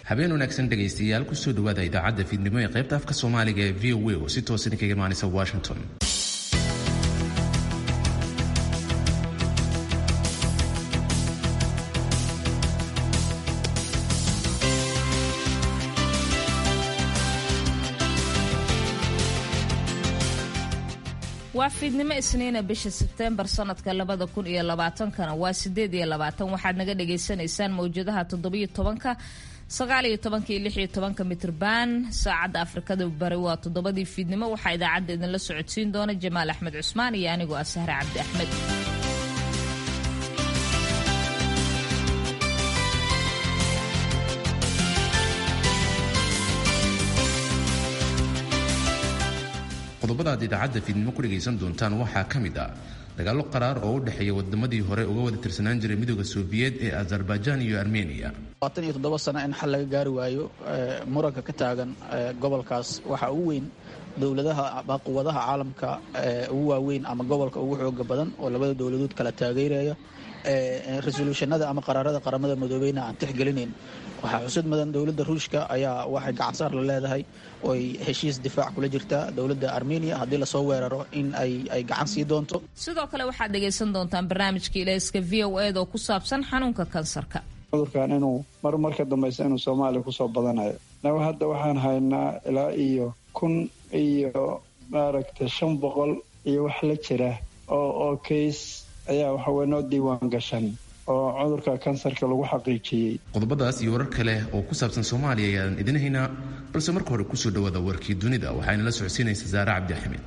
habeen wanaagsan dhegaystayaal kusoo dhawaada idaacadda fiidnimo ee qaybta afka soomaaliga ee v o a oo si toosan kaga imaanaysa washington waa fiidnimo isniina bisha sebteembar sanadka labada kun iyo labaatankana waa sideed iyo labaatan waxaad naga dhagaysanaysaan mawjadaha toddobiyo tobanka sagaaliyo tobanka iyo lixiyo tobanka mitrban saacadda afrikada bari waa toddobadii fiidnimo waxaa idaacadda idinla socodsiin doona jamaal axmed cusmaan iyo anigoo ah sahre cabdi axmed qodobada aad idaacadda fiidnimo ku dhegaysan doontaan waxaa ka mid ah dagaallo qaraar oo u dhexeeya wadamadii hore uga wada tirsanaan jiray midooda sofiyeed ee azerbaijan iyo armeniya labaatan iyo toddoba sano in xal laga gaari waayo muranka ka taagan gobolkaas waxaa ugu weyn dowladaha ama quwadaha caalamka ugu waaweyn ama gobolka ugu xooga badan oo labada dowladood kala taageeraya resoluushanada ama qaraarada qaramada midoobeyna aan tixgelinayn waxaa xusud mudan dowladda ruushka ayaa waxay gacansaar la leedahay oy heshiis difaac kula jirtaa dowladda armeniya haddii lasoo weeraro in ay gacan sii doonto sidoo kale waxaad dhegaysan doontaan barnaamijka ilayska v o ed oo ku saabsan xanuunka kansarka cudurkan inuu mar marka dambaysa inuu soomaaliya kusoo badanayo naga hadda waxaan haynaa ilaa iyo kun iyo maaragtay shan boqol iyo wax la jira oo oo kays ayaa waxawey noo diiwaan gashan oo cudurka kansarka lagu xaqiijiyey qodobadaas iyo warar kale oo ku saabsan soomaaliya ayaan idin haynaa balse marka hore kusoo dhawaada warkii dunida waxaana la socodsiinaysa saare cabdi axmed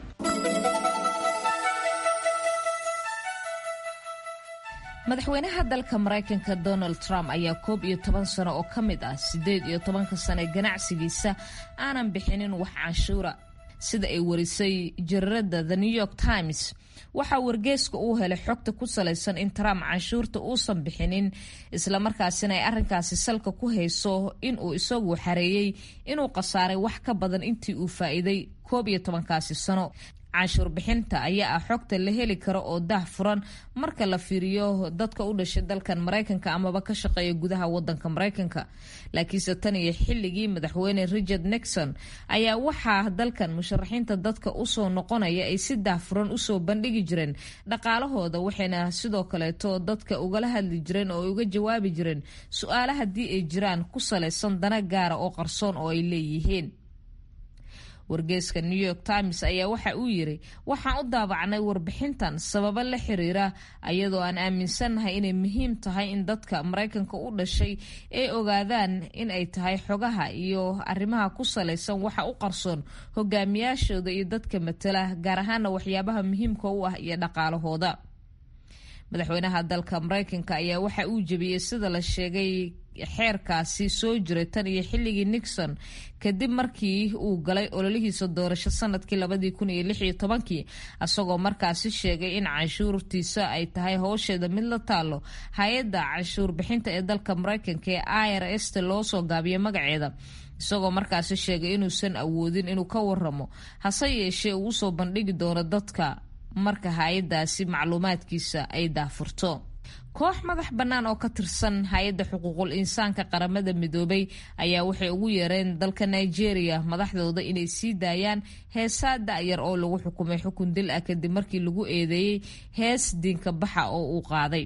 madaxweynaha dalka maraykanka donald trump ayaa koob iyo toban sano oo ka mid ah siddeed iyo tobanka sano ee ganacsigiisa aanan bixinin wax canshuura sida ay warisay jariirada the new york times waxaa wargeeska uu helay xogta ku salaysan in trump canshuurta uusan bixinin islamarkaasina ay arrinkaasi salka ku hayso inuu isagu xareeyey inuu khasaaray wax ka badan intii uu faa'iiday koob iyo tobankaasi sano canshuur bixinta ayaa ah xogta la heli karo oo dah furan marka la fiiriyo dadka u dhashay dalkan maraykanka amaba ka shaqeeya gudaha wadanka maraykanka laakiinse tan iyo xilligii madaxweyne richard nixon ayaa waxaa dalkan musharaxiinta dadka usoo noqonaya ay si dah furan usoo bandhigi jireen dhaqaalahooda waxayna sidoo kaleeto dadka ugala hadli jireen oo uga jawaabi jireen su-aala haddii ay jiraan ku salaysan dana gaara oo qarsoon oo ay leeyihiin wargeeska new york times ayaa waxa uu yiri waxaan u daabacnay warbixintan sababo la xiriira ayadoo aan aaminsannahay inay muhiim tahay in dadka maraykanka u dhashay ay ogaadaan in ay tahay xogaha iyo arrimaha ku salaysan waxa u qarsoon hogaamiyaashooda iyo dadka matala gaar ahaana waxyaabaha muhiimka u ah iyo dhaqaalahooda madaxweynaha dalka maraykanka ayaa waxa uu jebiyey sida la sheegay xeerkaasi soo jiray tan iyo xilligii nixon kadib markii uu galay ololihiisa doorasho sanadkii labadii kun iyo lix iyo tobankii isagoo markaasi sheegay in canshuurtiisa ay tahay howsheeda mid la taalo hay-adda canshuur bixinta ee dalka maraykanka ee i r s ta loo soo gaabiyo magaceeda isagoo markaasi sheegay inuusan awoodin inuu ka waramo hase yeeshee uu usoo bandhigi doono dadka marka hay-adaasi macluumaadkiisa ay daafurto koox madax bannaan oo ka tirsan hay-adda xuquuqul insaanka qaramada midoobay ayaa waxay ugu yeereen dalka nigeria madaxdooda inay sii daayaan heesaa da-yar oo lagu xukumay xukun dil ah kadib markii lagu eedeeyey hees diinka baxa oo uu qaaday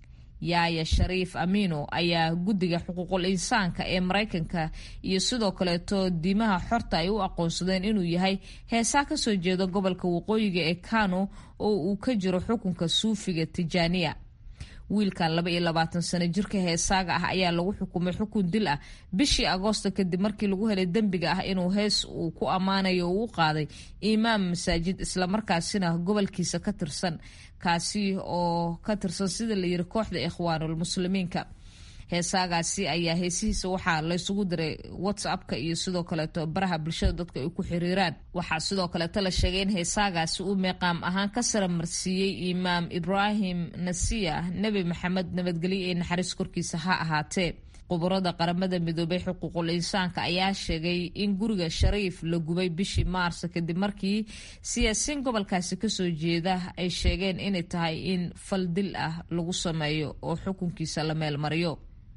yaaya shariif amino ayaa guddiga xuquuqul insaanka ee maraykanka iyo sidoo kaleeto diimaha xorta ay u aqoonsadeen inuu yahay heesaa kasoo jeeda gobolka waqooyiga ee kano oo uu ka jiro xukunka suufiga tijaaniya wiilkan laba iyo labaatan sano jirka heesaaga ah ayaa lagu xukumay xukun dil ah bishii agoosto kadib markii lagu helay dembiga ah inuu hees uu ku ammaanayo uu u qaaday imaam masaajid islamarkaasina gobolkiisa ka tirsan kaasi oo ka tirsan sida la yiri kooxda ikhwaanul muslimiinka heesaagaasi ayaa heesihiisa waxaa laysugu diray whatsappka iyo sidoo kaleeto baraha bulshada dadka ay ku xiriiraan waxaa sidoo kaleeto la sheegay in heesaagaasi uu meeqaam ahaan ka saramarsiiyey imaam ibraahim nasiya nebi maxamed nabadgelyo ee naxariis korkiisa ha ahaatee khubarada qaramada midoobay xuquuqul insaanka ayaa sheegay in guriga shariif la gubay bishii maarso kadib markii siyaasiyiin gobolkaasi kasoo jeeda ay sheegeen inay tahay in fal dil ah lagu sameeyo oo xukunkiisa la meelmariyo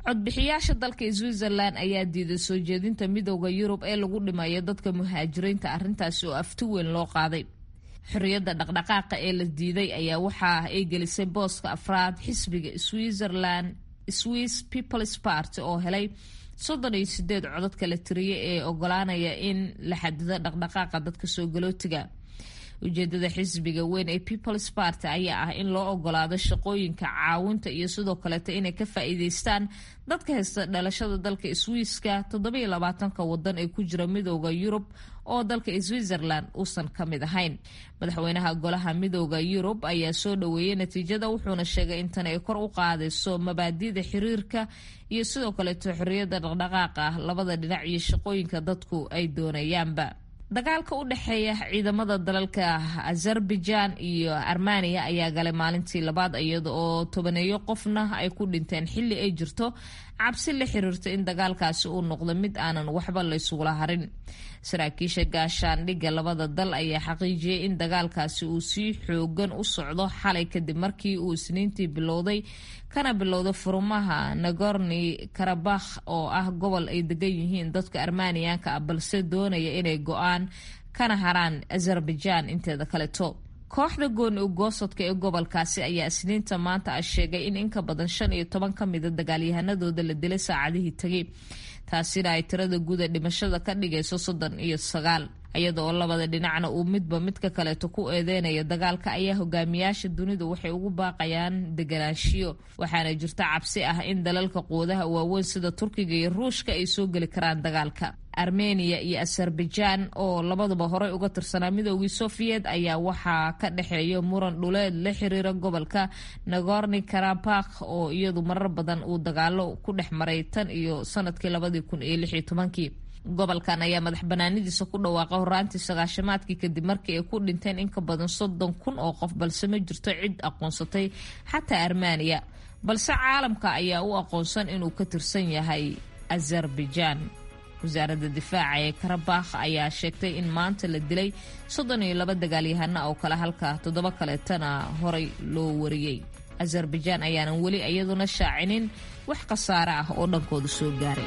codbixiyaasha dalka switzerland ayaa diiday soo jeedinta midooda yurub ee lagu dhimayo dadka muhaajiriinta arrintaasi oo afti weyn loo qaaday xorriyadda dhaqdhaqaaqa ee la diiday ayaa waxa ay gelisay booska afraad xisbiga switzerland swiss peoples party oo helay soddon iyo sideed codod kala tiriye ee ogolaanaya in la xadido dhaqdhaqaaqa dadka soo galootiga ujeedada xisbiga weyn ee peoples party ayaa ah in loo ogolaado shaqooyinka caawinta iyo sidoo kaleeto inay ka faa-iideystaan dadka haysta dhalashada dalka swiiska toddobiyo labaatanka wadan ee ku jira midooda yurub oo dalka switzerland uusan ka mid ahayn madaxweynaha golaha midooda yurub ayaa soo dhaweeyey natiijada wuxuuna sheegay in tan ay kor u qaadayso mabaadida xiriirka iyo sidoo kaleeto xorriyadda dhaqdhaqaaqa ah labada dhinac iyo shaqooyinka dadku ay doonayaanba dagaalka u dhexeeya ciidamada dalalka azerbaijan iyo armeniya ayaa galay maalintii labaad iyada oo tobaneeyo qofna ay ku dhinteen xilli ay jirto cabsi la xiriirta in dagaalkaasi uu noqdo mid aanan waxba laysugula harin saraakiisha gaashaandhigga labada dal ayaa xaqiijiyey in dagaalkaasi uu sii xoogan u socdo xalay kadib markii uu isniintii bilowday kana bilowda furumaha nagorni karabakh oo ah gobol ay degan yihiin dadka armaniyanka ah balse doonaya inay go-aan kana haraan azerbaijan inteeda kaleto kooxda gooni ugoosodka ee gobolkaasi ayaa isniinta maanta ah sheegay in inka badan shan iyo toban ka mida dagaalyahanadooda la dilay saacadihii tegay taasina ay tirada guuda dhimashada ka dhigayso soddon iyo sagaal iyada oo labada dhinacna uu midba midka kaleeto ku eedeynaya dagaalka ayaa hogaamiyaasha dunidu waxay ugu baaqayaan deganaanshiyo waxaana jirta cabsi ah in dalalka quudaha waaweyn sida turkiga iyo ruushka ay soo geli karaan dagaalka armeniya iyo azerbaijan oo labaduba horey uga tirsanaa midoogii sofiyeet ayaa waxaa ka dhexeeya muran dhuleed la xiriira gobolka nagorni karabakh oo iyadu marar badan uu dagaalo ku dhex maray tan iyo sanadkii labadii kun iyo lix iyo tobankii gobolkan ayaa madax banaanidiisa ku dhawaaqa horaantii sagaashamaadkii kadib markii ay ku dhinteen in ka badan soddon kun oo qof balse ma jirto cid aqoonsatay xataa armeniya balse caalamka ayaa u aqoonsan inuu ka tirsan yahay azerbaijan wasaaradda difaaca ee karabakh ayaa sheegtay in maanta la dilay soddon iyo laba dagaalyahana oo kale halka toddoba kaleetana horay loo wariyey azerbaijan ayaanan weli iyaduna shaacinin wax khasaare ah oo dhankooda soo gaaray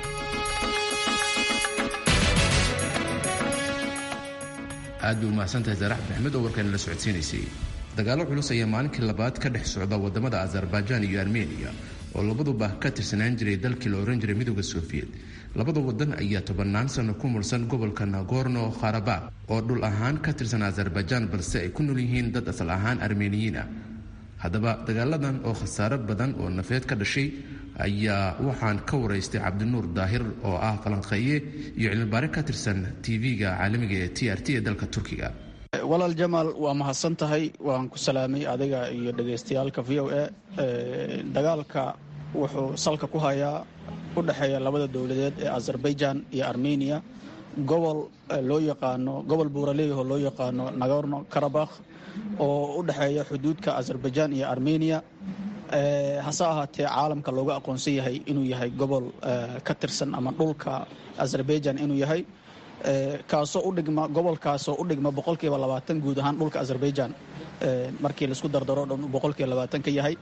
aad bay umahadsantahay saarax maxmed oo warkaan la socodsiinaysay dagaallo culus ayaa maalinkii labaad ka dhex socda wadamada azerbaijan iyo armeniya oo labaduba ka tirsanaan jiray dalkii la ohan jiray midooda sofiyeet labada wadan ayaa tobannaan sano ku mursan gobolka nagorno kharabakh oo dhul ahaan ka tirsan azerbaijan balse ay ku nool yihiin dad asal ahaan armeniyiin ah haddaba dagaaladan oo khasaaro badan oo nafeed ka dhashay ayaa waxaan ka waraystay cabdinuur daahir oo ah qalanqeeye iyo cilmibaare ka tirsan tv-ga caalamiga ee t r t ee dalka turkiga walaal jamaal waa mahadsan tahay waan ku salaamay adiga iyo dhegaystayaalka v o a dagaalka wuxuu salka ku hayaa u dhexeeya labada dowladeed ee azerbaijan iyo armeniya gobol loo yaqaano gobol buuraleeyahoo loo yaqaano nagorno karabakh oo u dhexeeya xuduudka azerbaijan iyo armeniya hase ahaatee caalamka looga aqoonsan yahay inuu yahay gobol ka tirsan ama dhulka azerbaijan inuu yahay kaasoo udhigma gobolkaasoo u dhigma boqolkiiba labaatan guud ahaan dhulka azerbaijan markii laisku dardaro dhan boqolkiiba labaatan ka yahay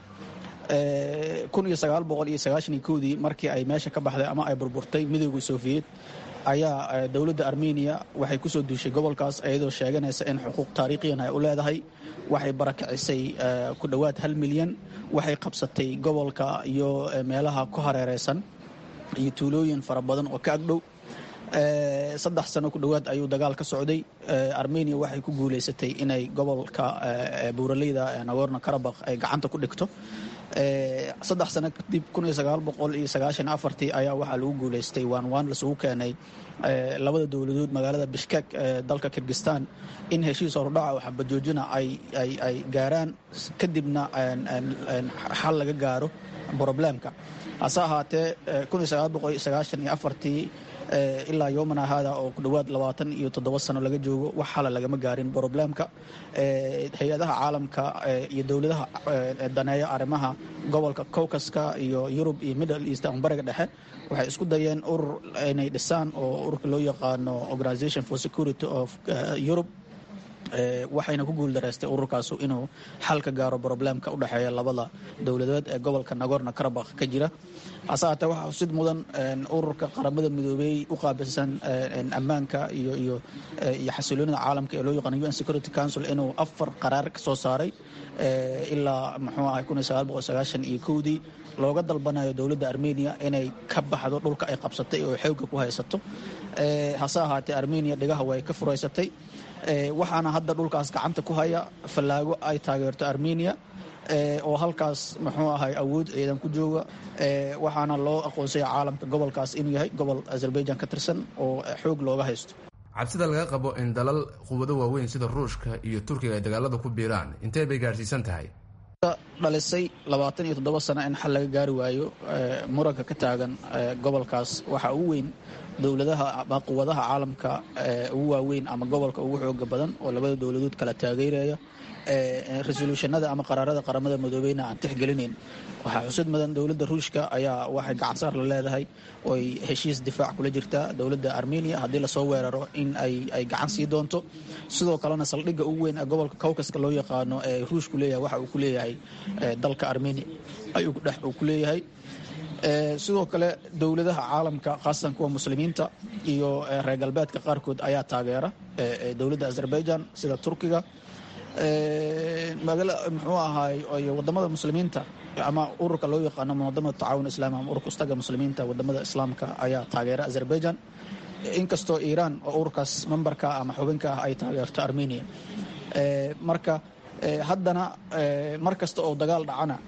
kun iyo sagaal boqol iyo sagaashan iyo kowdii markii ay meesha ka baxday ama ay burburtay midooda sofiyeet ayaa dowladda armeniya waxay kusoo duushay gobolkaas iyadoo sheeganaysa in xuquuq taariikhiyan ay u leedahay waxay barakicisay ku dhowaad hal milyan waxay qabsatay gobolka iyo meelaha ku hareereysan iyo tuulooyin fara badan oo ka agdhow saddex sano ku dhowaad ayuu dagaal ka socday armeniya waxay ku guuleysatay inay gobolka buuraleyda nagorno karabakh ay gacanta ku dhigto saddex sano kadib kun iyo sagaal boqol iyo sagaashan afartii ayaa waxaa lagu guuleystay waan waan lasugu keenay labada dowladood magaalada bishkek ee dalka kirgistan in heshiis horudhaca oo xabajoojina ay gaaraan kadibna xal laga gaaro broblemka hase ahaatee kun iyo sagaal boqol iyo sagaashan iyo afartii ilaa yoomana haada oo ku dhowaad labaatan iyo toddoba sano laga joogo wax xala lagama gaarin broblemka hay-adaha caalamka iyo dowladaha daneeya arrimaha gobolka cowkaska iyo yurub iyo middle east ama bariga dhexe waxay isku dayeen urur inay dhisaan oo ururka loo yaqaano organisation for security of europe waxayna ku guuldareystay ururkaas inuu xal ka gaaro broblemka u dhexeeya labada dowladood ee gobolka nagorno karabakh ka jira hase haatee waxaa xusid mudan ururka qaramada midoobey u qaabilsan ammaanka iyo iyo iyo xasiloonida caalamka ee loo yaqaano un security council inuu afar qaraar ka soo saaray ilaa muxuu ahay kun iyo sagaal boqol sagaashan iyo kowdii looga dalbanayo dowladda armenia inay ka baxdo dhulka ay qabsatay oo xooga ku haysato hase ahaatee armenia dhigaha way ka furaysatay waxaana hadda dhulkaas gacanta ku haya fallaago ay taageerto armenia oo halkaas muxuu ahay awood ciidan ku jooga waxaana loo aqoonsaya caalamka gobolkaas inuu yahay gobol azerbaijan ka tirsan oo xoog looga haysto cabsida laga qabo in dalal quwado waaweyn sida ruushka iyo turkiga ay dagaalada ku biiraan intee bay gaadhsiisan tahay dhalisay labaatan iyo toddoba sano in xal laga gaari waayo muranka ka taagan gobolkaas waxaa ugu weyn dowladaha ama quwadaha caalamka ugu waaweyn ama gobolka ugu xooga badan oo labada dowladood kala taageeraya resolutionada ama qaraarada qaramada midoobeyna aan tixgelinayn waxaa xusud mudan dowladda ruushka ayaa waxay gacansaar la leedahay oy heshiis difaac kula jirtaa dowladda armenia haddii lasoo weeraro in ay gacan sii doonto sidoo kalena saldhigga ugu weyn ee gobolka cowkaska loo yaqaano ee ruushku leeyahay waxa uu ku leeyahay dalka armenia ayuu dhex uu ku leeyahay sidoo kale dowladaha caalamka khaasatan kuwa muslimiinta iyo reer galbeedka qaarkood ayaa taageera dowladda azerbaijan sida turkiga muxuu ahaay wadamada muslimiinta ama ururka loo yaqaano munadamada tacaawun islami ama ururka ustaga muslimiinta wadamada islaamka ayaa taageera azerbaijan inkastoo iiraan oo ururkaas membarka ama xubinka ah ay taageerto armenia marka haddana mar kasta oo dagaal dhacana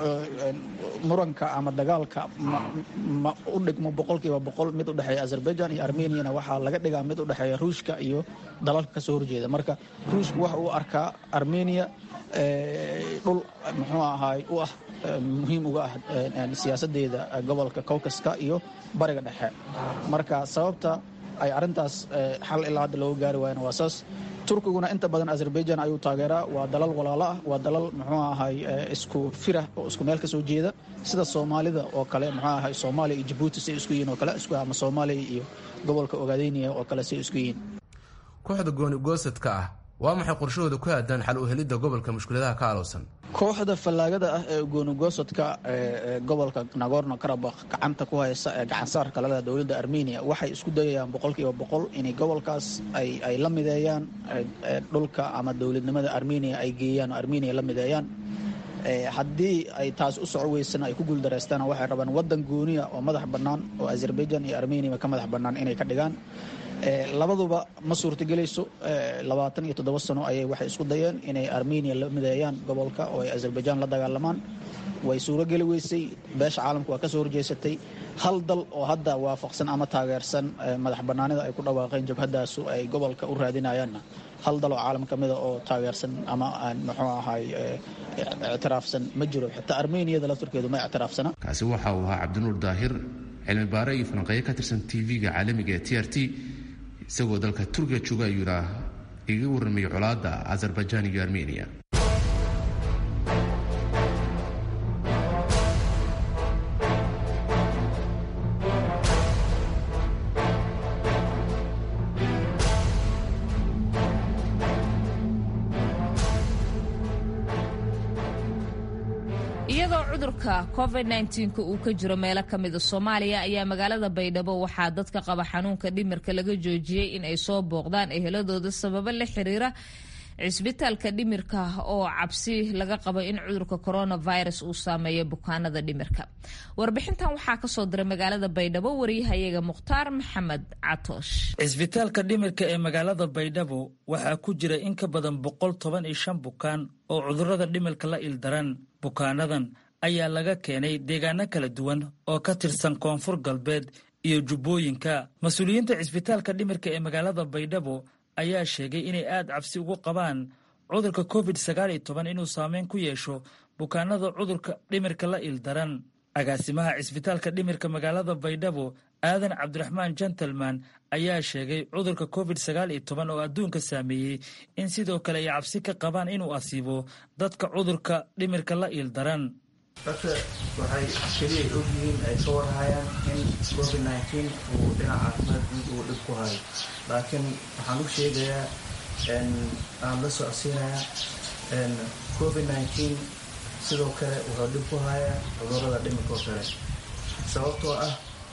muranka ama dagaalka ma u dhigmo boqolkiiba boqol mid u dhexeeya azerbaijan iyo armeniana waxaa laga dhigaa mid u dhexeeya ruushka iyo dalalka kasoo horjeeda marka ruushku waxa uu arkaa armenia dhul muxuu ahaay u ah muhiim uga ah siyaasadeeda gobolka cowkaska iyo bariga dhexe marka sababta ay arintaas xal ilaa hadda looga gaari waayana waa saas turkiguna inta badan azerbaijan ayuu taageeraa waa dalal walaalo ah waa dalal muxuu ahay isku firah oo isku meel ka soo jeeda sida soomaalida oo kale muxuu ahay soomaaliya iyo jabuuti say isku yihiin oo kale isku ama soomaaliya iyo gobolka ogaadeyniya oo kale say isku yihiin kooxda gooni goosadka ah waa maxay qorshahooda ku aadaan xal u helidda gobolka mushkiladaha ka alowsan kooxda fallaagada ah ee goonigoosodka ee gobolka nagorno karabakh gacanta ku haysa ee gacansaarka laleda dowladda armenia waxay isku dayayaan boqolkiiba boqol inay gobolkaas ay la mideeyaan dhulka ama dowladnimada armenia ay geeyaan oo armenia la mideeyaan haddii ay taas u soco weysana ay ku guuldareystaan waxay rabaan wadan gooniya oo madax bannaan oo azerbaijan iyo armenia ka madax bannaan inay ka dhigaan labaduba ma suurtagelayso labaatan iyo toddoba sano ayay waxay isku dayeen inay armenia la mideeyaan gobolka oo ay azerbaijan la dagaalamaan way suurogeli weysay beesha caalamka waa ka soo horjeesatay hal dal oo hadda waafaqsan ama taageersan madax bannaanida ay ku dhawaaqeen jabhadaasu ay gobolka u raadinayaanna hal dal oo caalam ka mida oo taageersan ama aan muxuu ahay ictiraafsan ma jiro xitaa armeniyada lafturkeedu ma ictiraafsana kaasi waxa uu ahaa cabdinuur daahir cilmi baare iyo falanqeeyo ka tirsan tv-ga caalamiga ee t r t isagoo dalka turkiga jooga ayuu yidhaa iga warramay colaadda azerbaijan iyo armenia iyadoo cudurka covid nka uu ka jiro meelo ka mida soomaaliya ayaa magaalada baydhabo waxaa dadka qaba xanuunka dhimirka laga joojiyey in ay soo booqdaan eheladooda sababo la xiriira cisbitaalka dhimirka oo cabsi laga qabo in cudurka coronavirus uu saameeyo bukaanada dhimirka warbixintan waxaa kasoo diray magaalada baydhabo wariyahayaga mukhtaar maxamed catoosh cisbitaalka dhimirka ee magaalada baydhabo waxaa ku jira in ka badan boqol toban iyo shan bukaan oo cudurada dhimirka la ildaran bukaanadan ayaa laga keenay deegaano kala duwan oo ka tirsan koonfur galbeed iyo jubbooyinka mas-uuliyiinta cisbitaalka dhimirka ee magaalada baydhabo ayaa sheegay inay aad cabsi ugu qabaan cudurka covid sagaal iyo toban inuu saameyn ku yeesho bukaanada cudurka dhimirka la ildaran agaasimaha cisbitaalka dhimirka magaalada baydhabo aadan cabdiraxmaan gentleman ayaa sheegay cudurka covid sagaal iyo toban oo adduunka saameeyey in sidoo kale ay cabsi ka qabaan inuu asiibo dadka cudurka dhimirka la ildaran dadka waxay keliya ogyihiin ay ka warhayaan in covid nteen uu dhinaca caafimaad guud uu dhib ku hayo laakiin waxaan u sheegayaa aan la socodsiinayaa covid nneteen sidoo kale wuxuu dhib ku hayaa cudurada dhimirkoo kale sababtoo ah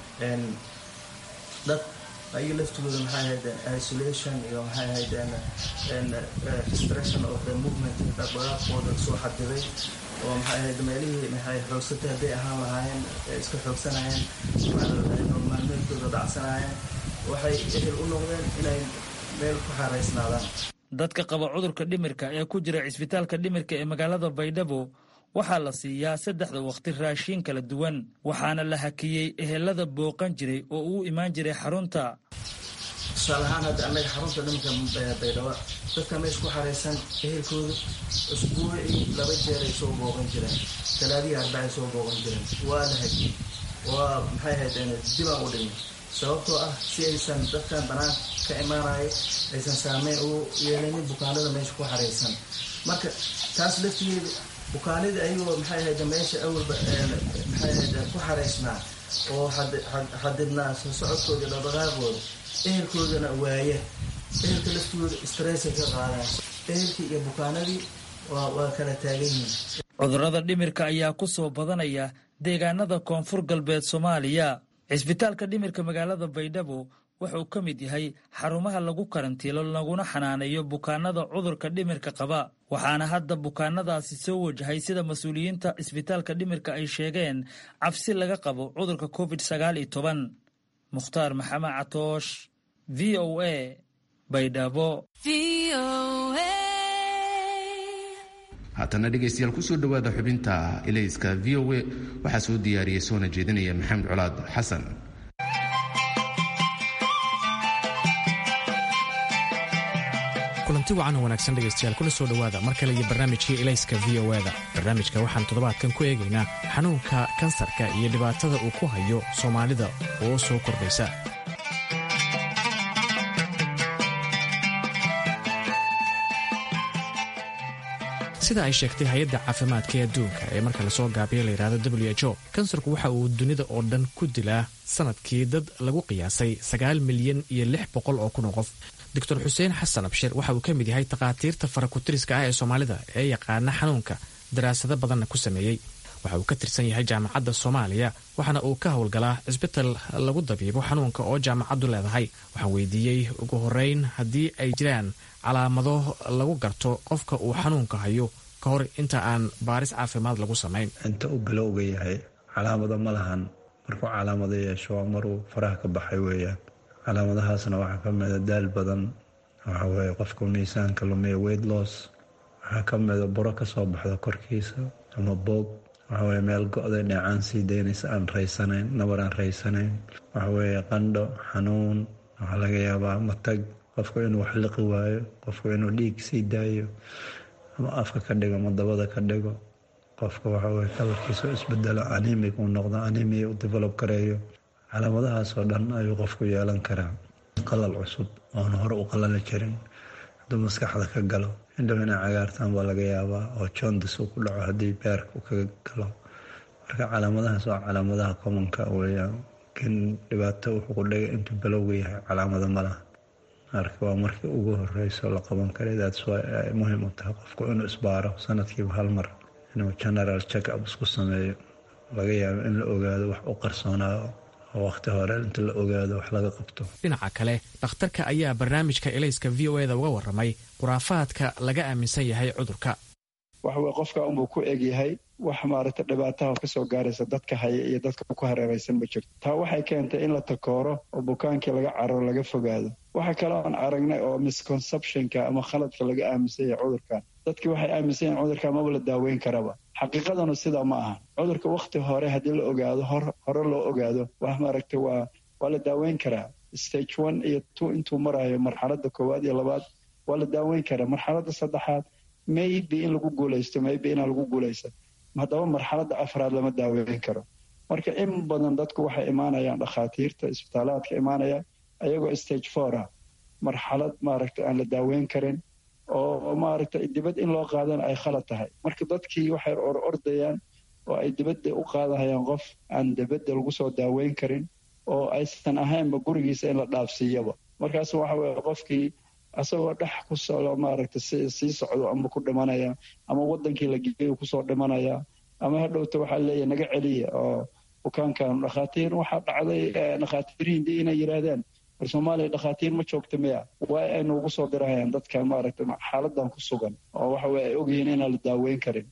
dad ayaga laftigooda maxay ahayd isolation iyo maxay ahayd restriction of the movement dhaqdhaqaaqooda soo xadiday oo maxay ahayd meelihii maxay xoogsatay hadday ahaan lahaayeen iska xoogsanayeen maalmeedkooda dhacsanayeen waxay ehel u noqdeen inay meel ku xaaraysnaadaan dadka qaba cudurka dhimirka ee ku jira cisbitaalka dhimirka ee magaalada baydhabo waxaa la siiyaa saddexda wakhti raashiin kala duwan waxaana la hakiyey ehelada booqan jiray oo uu imaan jiray xarunta tusaale ahaan hadda annaga xarunta dhimirka baydhabo dadka meesha ku xaraysan ehelkooda usbuucii laba jeer ay soo booqan jireen talaadihii arbacay soo booqan jireen waa la hakiyey waa maxay ahayd dibaan u dhigay sababtoo ah si aysan dadkan banaanka ka imaanaya aysan saameyn u yeelanin bukaanada meesha ku xaraysan marka taas laftigeeda bukaanida ayagoo maxay ahayd meesha awalba maxay ahayd ku xaraysnaa oo xadidnaa soo socodkooda dhaqdhaqaaqooda ehelkoodana waaya ehelka laftigooda stressay ka qaadaan ehelkii iyo bukaanadii waa kala taagan yihiin cudurrada dhimirka ayaa ku soo badanaya deegaanada koonfur galbeed soomaaliya cisbitaalka dhimirka magaalada baydhabo wuxuu ka mid yahay xarumaha lagu karantiilo laguna xanaaneeyo bukaanada cudurka dhimirka qaba waxaana hadda bukaanadaasi soo wajahay sida mas-uuliyiinta cisbitaalka dhimirka ay sheegeen cabsi laga qabo cudurka covid sagaal iyo toban mukhtaar maxamed catoosh v o a baydhabo haatana dhegaystayaal kusoo dhowaada xubinta ilayska v o a waxaa soo diyaariyey soona jeedinaya maxamed colaad xasan kulanti wacan oo wanaagsan dhegaystayaal kuna soo dhowaada mar kale iyo barnaamijkii ilayska v o da barnaamijka waxaan toddobaadkan ku eegaynaa xanuunka kansarka iyo dhibaatada uu ku hayo soomaalida oo soo kordhaysa sida ay sheegtay hay-adda caafimaadka ee adduunka ee marka lasoo gaabiyo layidhahdo w h o kansarku waxa uu dunida oo dhan ku dilaa sanadkii dad lagu qiyaasay sagaal milyan iyo lix boqol oo kun oo qof doctor xuseen xasan abshir waxa uu ka mid yahay takhaatiirta farakutiriska ah ee soomaalida ee yaqaana xanuunka daraasado badanna ku sameeyey waxa uu ka tirsan yahay jaamacadda soomaaliya waxaana uu ka howlgalaa cisbital lagu dabiibo xanuunka oo jaamacaddu leedahay waxaan weydiiyey ugu horeyn haddii ay jiraan calaamado lagu garto qofka uu xanuunka hayo ka hor inta aan baaris caafimaad lagu samayn inta uu bilowga yahay calaamado ma lahan markuu calaamado yeesho waa maruu faraha ka baxay weeyaan calaamadahaasna waxaa ka mida daal badan waxa weye qofka miisaanka lumiya weight loss waxaa ka mida buro kasoo baxda korkiisa ama boog waxaweye meel go-day dheecaan sii daynaysa aan raysanayn nabar aan raysanayn waxaweye qandho xanuun waxaa laga yaabaa matag qofku inuu wax liqi waayo qofku inuu dhiig sii daayo ama afka ka dhigo ama dabada ka dhigo qofka waxaweye kalarkiisa isbedelo animig uu noqdo animia u develop gareeyo calaamadahaasoo dhan ayuu qofku yeelan karaa qalal cusub oon hore u qalali jirin hadduu maskaxda ka galo indhow inay cagaartaan baa laga yaabaa oo jondis uu ku dhaco haddii beerka uu kaga galo marka calaamadahaas waa calaamadaha commonka weeyaan kin dhibaato wuxuu ku dhigay intuu balowga yahay calaamado ma laha marka waa markii ugu horeyso la qaban karay daats ay muhiim u tahay qofku inuu isbaaro sanadkiiba hal mar inuu general check up isku sameeyo laga yaabo in la ogaado wax u qarsoonaayo oo waqti hore inta la ogaado wax laga qabto dhinaca kale dhakhtarka ayaa barnaamijka elayska v o eda uga warramay khuraafaadka laga aaminsan yahay cudurka waxaweye qofka unbuu ku egyahay wax maaragta dhibaataha kasoo gaaraysa dadka haya iyo dadka ku hareeraysan ma jirto taa waxay keentay in la takooro oo bukaankii laga cararo laga fogaado waxa kale oon aragnay oo misconceptionka ama khaladka laga aaminsan yahay cudurkan dadkii waxay aaminsan yahin cudurka maba la daaweyn karaba xaqiiqadanu sidaa ma aha cudurka wakhti hore haddii la ogaado hore loo ogaado wax maaragta waa waa la daaweyn karaa stage one iyo two intuu marayo marxaladda koowaad iyo labaad waa la daaweyn karaa marxaladda saddexaad maybe in lagu guulaysto maybe inaan lagu guulaysan haddaba marxaladda afraad lama daaweyn karo marka in badan dadku waxay imaanayaan dhakhaatiirta isbitaalaadka imaanaya ayagoo stage four ah marxalad maaragta aan la daaweyn karin oo maaragta dibad in loo qaadana ay khalad tahay marka dadkii waxay or ordayaan oo ay dibadda u qaadahayaan qof aan dibadda lagu soo daaweyn karin oo aysan ahaynba gurigiisa in la dhaafsiiyaba markaas waxa weye qofkii asagoo dhex ku socdo maaragta sii socdo ama ku dhimanaya ama wadankii la geeyo kusoo dhimanaya ama hadhowta waxaa leeyahy naga celiya oo bukaankan dhakhaatiir waxaa dhacday dhakhaatiir hindi inay yidhaahdeen war soomaaliya dhakhaatiir ma joogta miya waa aynu ugu soo dirahayaan dadka maaragta xaaladan ku sugan oo waxa weye ay ogyihiin inaan la daaweyn karin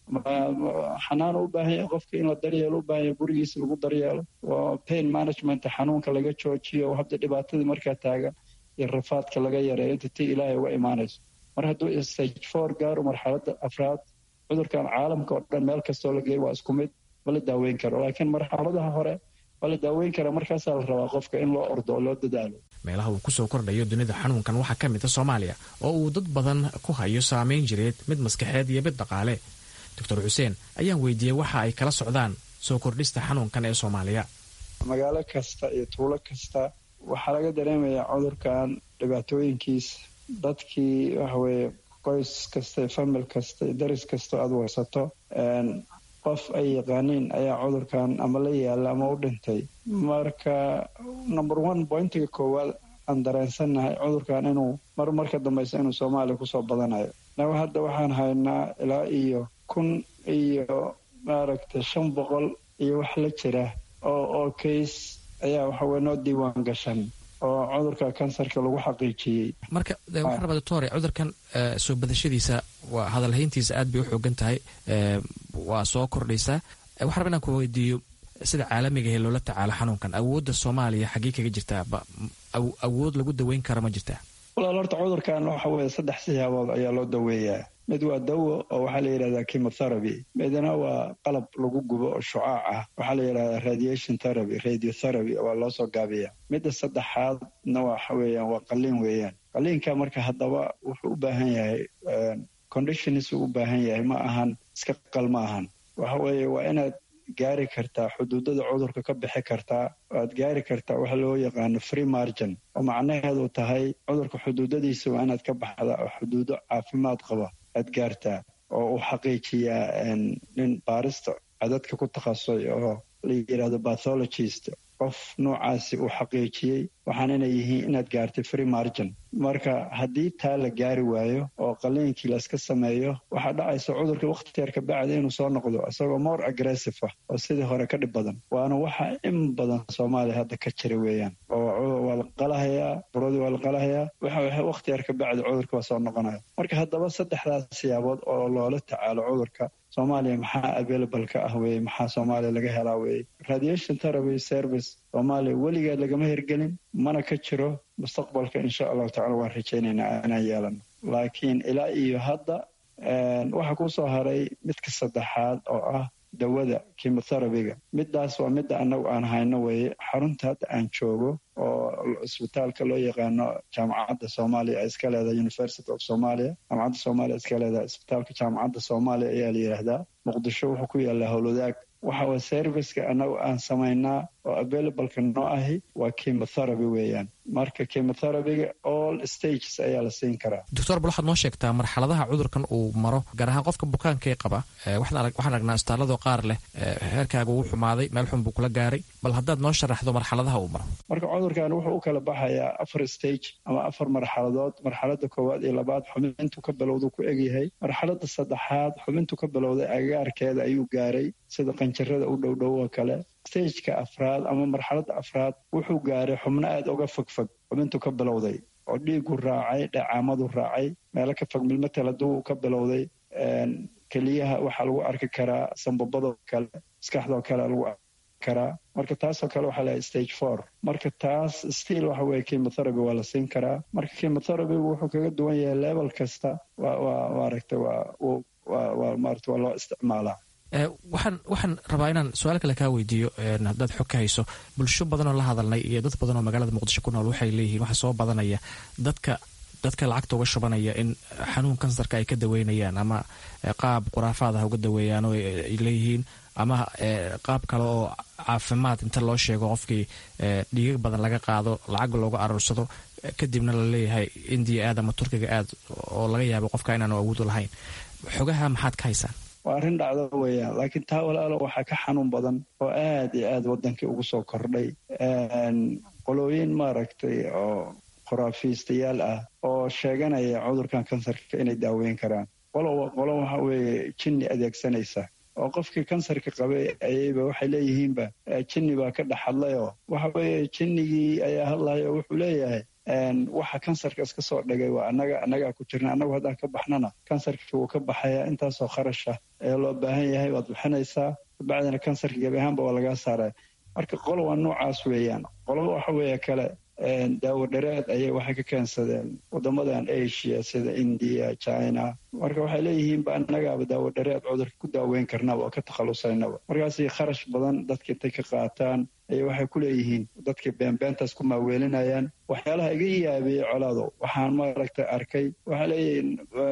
xanaan u baahan yahay qofka in la daryeelo u baahan yahay gurigiisa lagu daryeelo oo pain management xanuunka laga joojiyo hadda dhibaatadii markaa taagan iyo rafaadka laga yareeyo inta tii ilaahay uga imaanayso mar hadduu stage four gaaro marxaladda afraad cudurkan caalamka oo dhan meel kastoo la geeyo waa isku mid ma la daaweyn karo laakiin marxaladaha hore waa la daaweyn karaa markaasaa la rabaa qofka in loo ordo oo loo dadaalo meelaha uu kusoo kordhayo dunida xanuunkan waxaa ka mid a soomaaliya oo uu dad badan ku hayo saameyn jireed mid maskaxeed iyo mid dhaqaale doctor xuseen ayaan weydiiyey waxa ay kala socdaan soo kordhista xanuunkan ee soomaaliya magaalo kasta iyo tuulo kasta waxaa laga dareemayaa cudurkan dhibaatooyinkiisa dadkii waxaweye qoys kasta iyo famil kasta iyo daris kasta aada warsato qof ay yaqaaniin ayaa cudurkan ama la yaala ama u dhintay marka number one pointiga koowaad aan dareensannahay cudurkan inuu mar marka dambeysa inuu soomaaliya kusoo badanayo naga hadda waxaan haynaa ilaa iyo kun iyo maaragtay shan boqol iyo wax la jira oo oo kays ayaa waxaweye noo diiwaan gashan oo cudurka kansarka lagu xaqiijiyey marka waxaan rabaa doctore cudurkan soo badashadiisa waa hadalhayntiisa aad bay u xoogan tahay waa soo kordhaysaa waxaan raba inaan ku weydiiyo sida caalamiga ee loola tacaalo xanuunkan awoodda soomaaliya xaggee kaga jirtaa awood lagu daweyn kara ma jirtaa walaal horta cudurkan waxa weye saddex siyaabood ayaa loo daweeyaa mid waa dawo oo waxaa la yidhahdaa chemotherapy midna waa qalab lagu gubo oo shucaac ah waxaa la yidhahdaa radiation therapy radiotherapy waa loo soo gaabiyaa midda saddexaadna waxa weeyaan waa qaliin weeyaan qaliinka marka haddaba wuxuu u baahan yahay conditions uu u baahan yahay ma ahan iska qal ma ahan waxa weeye waa inaad gaari kartaa xuduudada cudurka ka bixi kartaa waad gaari kartaa waxa loo yaqaano free margin oo macnaheedu tahay cudurka xuduudadiisa waa inaad ka baxda oo xuduudo caafimaad qaba aad gaartaa oo uu xaqiijiyaa nin baarista cadadka ku takhasusay oo la yidhahdo bathologist qof noocaasi uu xaqiijiyey waxaan inay yihiin inaad gaartay free margin marka haddii taa la gaari waayo oo qaliinkii layska sameeyo waxaa dhacaysa cudurka wakhti yar kabacdi inuu soo noqdo isagoo more aggressive ah oo sidii hore ka dhib badan waana waxa in badan soomaaliya hadda ka jira weeyaan oo waa la qalahayaa buradii waa la qalahayaa waxa wakhti yar kabacdi cudurka waa soo noqonaya marka haddaba saddexdaas siyaabood oo loola tacaalo cudurka soomaaliya maxaa available ka ah weeye maxaa soomaaliya laga helaa weeye radiation therapy service soomaaliya weligeed lagama hirgelin mana ka jiro mustaqbalka insha allahu tacala waan rajaynaynaa inaan yeelano laakiin ilaa iyo hadda waxaa kusoo haray midka saddexaad oo ah dawada chemotherapyga midaas waa midda annagu aan hayno weeye xarunta hadda aan joogo oo isbitaalka loo yaqaano jaamacadda soomaaliya iska leedahay university of somalia jaamacadda soomaaliya iska leedahay isbitaalka jaamacadda soomaaliya ayaa la yidhaahdaa muqdisho wuxuu ku yaallaa howlwadaag waxa way serviceka annagu aan samaynaa oo availableka noo ahi waa chemotherapy weeyaan marka chemotherapyga all stages ayaa la siin karaa doctor bal waxaad noo sheegtaa marxaladaha cudurkan uu maro gaar ahaan qofka bukaankae qaba waxaan aragnaa istaalladoo qaar leh heerkaaga uu xumaaday meel xun buu kula gaaray bal haddaad noo sharaxdo marxaladaha uu maro marka cudurkan wuxuu u kala baxayaa afar stage ama afar marxaladood marxalada koowaad iyo labaad xubintu ka bilowdu ku egyahay marxalada saddexaad xubintu ka bilowday agaarkeeda ayuu gaaray sida qanjarada u dhowdhow oo kale stageka afraad ama marxaladda afraad wuxuu gaaray xubno aada uga fogfog xubintu ka bilowday oo dhiigu raacay dhacaamadu raacay meelo ka fog milmatel hadduu ka bilowday keliyaha waxaa lagu arki karaa sambabadoo kale maskaxdoo kale lagu arki karaa marka taasoo kale waxaa leehay stage four marka taas stiil waxa weye chemotherapy waa la siin karaa marka chemotherapygu wuxuu kaga duwan yahay level kasta waa waa maaragtay waa waa waa maarata waa loo isticmaalaa waxaan waxaan rabaa inaan su-aal kale kaa weydiiyo haddaad xog ka hayso bulsho badanoo la hadalnay iyo dad badanoo magaalada muqdisho ku nool waxay leeyihiin waxaa soo badanaya dadka dadka lacagta uga shubanaya in xanuun kansarka ay ka daweynayaan ama qaab khuraafaad ah uga daweeyaan oo ay leeyihiin ama qaab kale oo caafimaad inta loo sheego qofkii dhiigag badan laga qaado lacag looga aruursado kadibna la leeyahay indiya aad ama turkiga aad oo laga yaabo qofka inaanu awood u lahayn xogaha maxaad ka haysaan waa arrin dhacdo weeyaan laakiin taa walaalo waxaa ka xanuun badan oo aad iyo aad waddankii ugu soo kordhay qolooyin maaragtay oo khuraafiistayaal ah oo sheeganaya cudurkan kansarka inay daaweyn karaan qolo qolo waxa weeye jinni adeegsanaysa oo qofkii kansarka qabay ayayba waxay leeyihiinba jinni baa ka dhex hadlayoo waxa weeye jinnigii ayaa hadlayo wuxuu leeyahay waxa kansarka iska soo dhigay waa annaga annagaa ku jirna annagu haddaan ka baxnana kansarkii wuu ka baxayaa intaasoo kharasha ee loo baahan yahay waad bixinaysaa kabacdina kansarka gebi ahaanba waa lagaa saaraya marka qolo waa noocaas weeyaan qolaba waxa weeye kale daawo dhareed ayay waxay ka keensadeen wadamadan asia sida indiya china marka waxay leeyihiinba annagaaba daawo dhareed cudurka ku daaweyn karnaba oo ka takhalusaynaba markaasay kharash badan dadka intay ka qaataan ayay waxay ku leeyihiin dadkii beenbeentaas ku maaweelinayaan waxyaalaha iga yaabiyey colaado waxaan maaragtay arkay waxay leeyihiin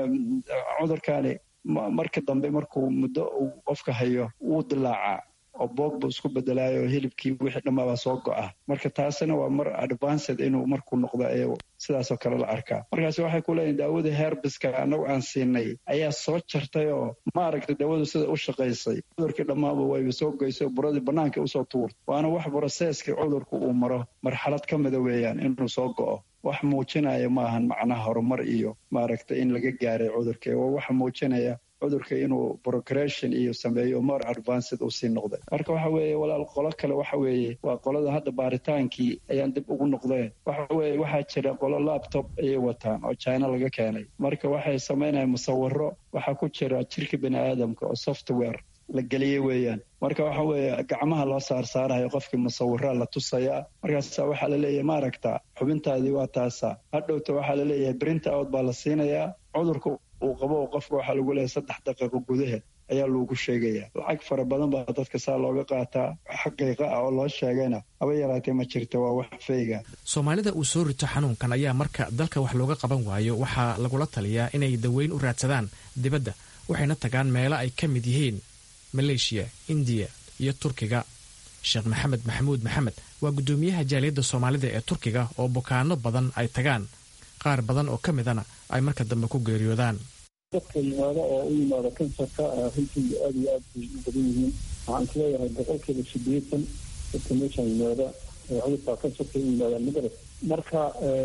cudurkaani marka dambe markuu muddo uu qofka hayo wuu dilaacaa oo boog buu isku bedelaayo hilibkii wixii dhammaabaa soo go'a marka taasina waa mar advanced inuu markuu noqdo ee sidaasoo kale la arkaa markaasi waxay ku leeyihin daawada herbiska annagu aan siinay ayaa soo jartay oo maaragtay daawadu sida u shaqaysay cudurkii dhammaaba wayba soo goysay oo buradii bannaanka usoo tuurtay waana wax broseeskii cudurku uu maro marxalad ka mida weeyaan inuu soo go'o wax muujinaya maahan macnaha horumar iyo maaragtay in laga gaaray cudurka waa waxa muujinaya cudurka inuu progression iyo sameeyo more advanced uu sii noqday marka waxa weeye walaal qolo kale waxa weeye waa qolada hadda baaritaankii ayaan dib ugu noqdeen waxa weeye waxaa jira qolo laptop ayay wataan oo china laga keenay marka waxay samaynayaan musawiro waxaa ku jira jirka bini aadamka oo software la geliyey weeyaan marka waxa weeye gacmaha loo saarsaarayo qofkii musawiraa la tusayaa markaasa waxaa laleeyahay maaragta xubintaadii waa taasa hadhowta waxaa laleeyahay brinta out baa la siinayaa cudurka uu qabo qofka waxaa lagu leeyahay saddex daqiiqo gudaheed ayaa loogu sheegayaa lacag fara badan baa dadka saa looga qaataa xaqiiqa ah oo loo sheegayna haba yaraatee ma jirta waa wax feyga soomaalida uu soo rito xanuunkan ayaa marka dalka wax looga qaban waayo waxaa lagula taliyaa inay daweyn u raadsadaan dibadda waxayna tagaan meelo ay ka mid yihiin maleeshiya indiya iyo turkiga sheekh maxamed maxamuud maxamed waa guddoomiyaha jaaliyadda soomaalida ee turkiga oo bukaano badan ay tagaan qaar badan oo ka midana ay marka dambe ku geeriyoodaan dadka yimaada oo u yimaada kansarka runtii aada iyo aad bay u badan yihiin waxaan isleeyahay boqolkiiba sideetan dadka meeshaan yimaada cudurka kansarka u yimaadaan magaras marka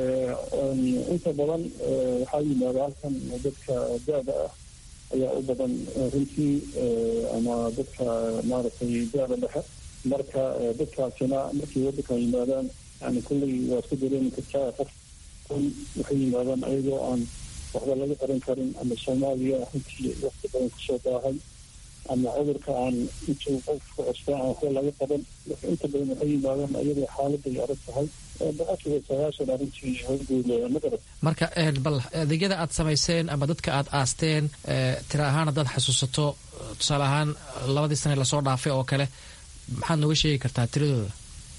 inta badan waxaa yimaada halkan dadka da-da ah ayaa u badan runtii ama dadka maaragtay da-da dhexe marka dadkaasina markay waddankan yimaadaan yani kulley waa isku dareemi kartaa qof waxay yimaadaan ayagoo aan waxba laga qaran karin ama soomaaliya runtii waqti badan kusoo daahay ama cudurka aan intuu qofka cusba aan waxba laga qaban marka inta badan waxay yimaadaan ayadoo xaaladay adag tahay boqolkiiba sagaashan arrintii horgooda magarad marka bal adeegyada aad samayseen ama dadka aad aasteen tira ahaan haddaad xasuusato tusaale ahaan labadii sane lasoo dhaafay oo kale maxaad nooga sheegi kartaa tiradooda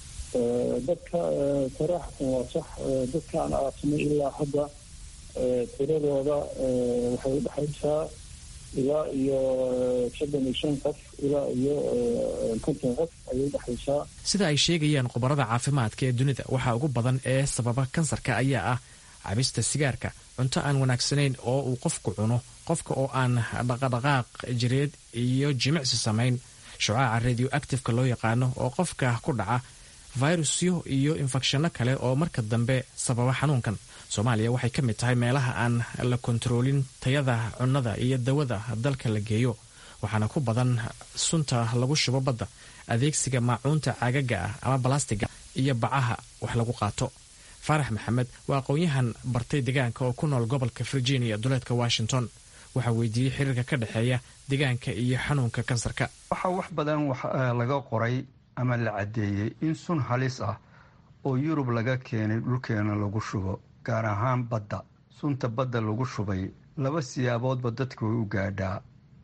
dadka saraaxatan waa sax dadka aan aasnay ilaa hadda tiradooda waxay udhexaysaa ilaa iyo soddon iyo shan qof ilaa iyo konton qof ayay udhexaysaa sida ay sheegayaan khubarada caafimaadka ee dunida waxaa ugu badan ee sababa kansarka ayaa ah cabista sigaarka cunto aan wanaagsanayn oo uu qofku cuno qofka oo aan dhaqadhaqaaq jireed iyo jimicsi samayn shucaaca radio actifeka loo yaqaano oo qofka ku dhaca fayrusyo iyo infekshanno kale oo marka dambe sababa xanuunkan soomaaliya waxay ka mid tahay meelaha aan la kontaroolin tayada cunnada iyo dawada dalka la geeyo waxaana ku badan sunta lagu shubo badda adeegsiga maacuunta caagaga ah ama balastiga iyo bacaha wax lagu qaato faarax maxamed waa aqoon-yahan bartay deegaanka oo ku nool gobolka virginia duleedka washington waxaa weydiiyey xiriirka ka dhexeeya deegaanka iyo xanuunka kansarka waxaa wax badan laga qoray ama la caddeeyey in sun halis ah oo yurub laga keenay dhulkeena lagu shubo gaar ahaan badda sunta badda lagu shubay laba siyaaboodba dadka way u gaadhaa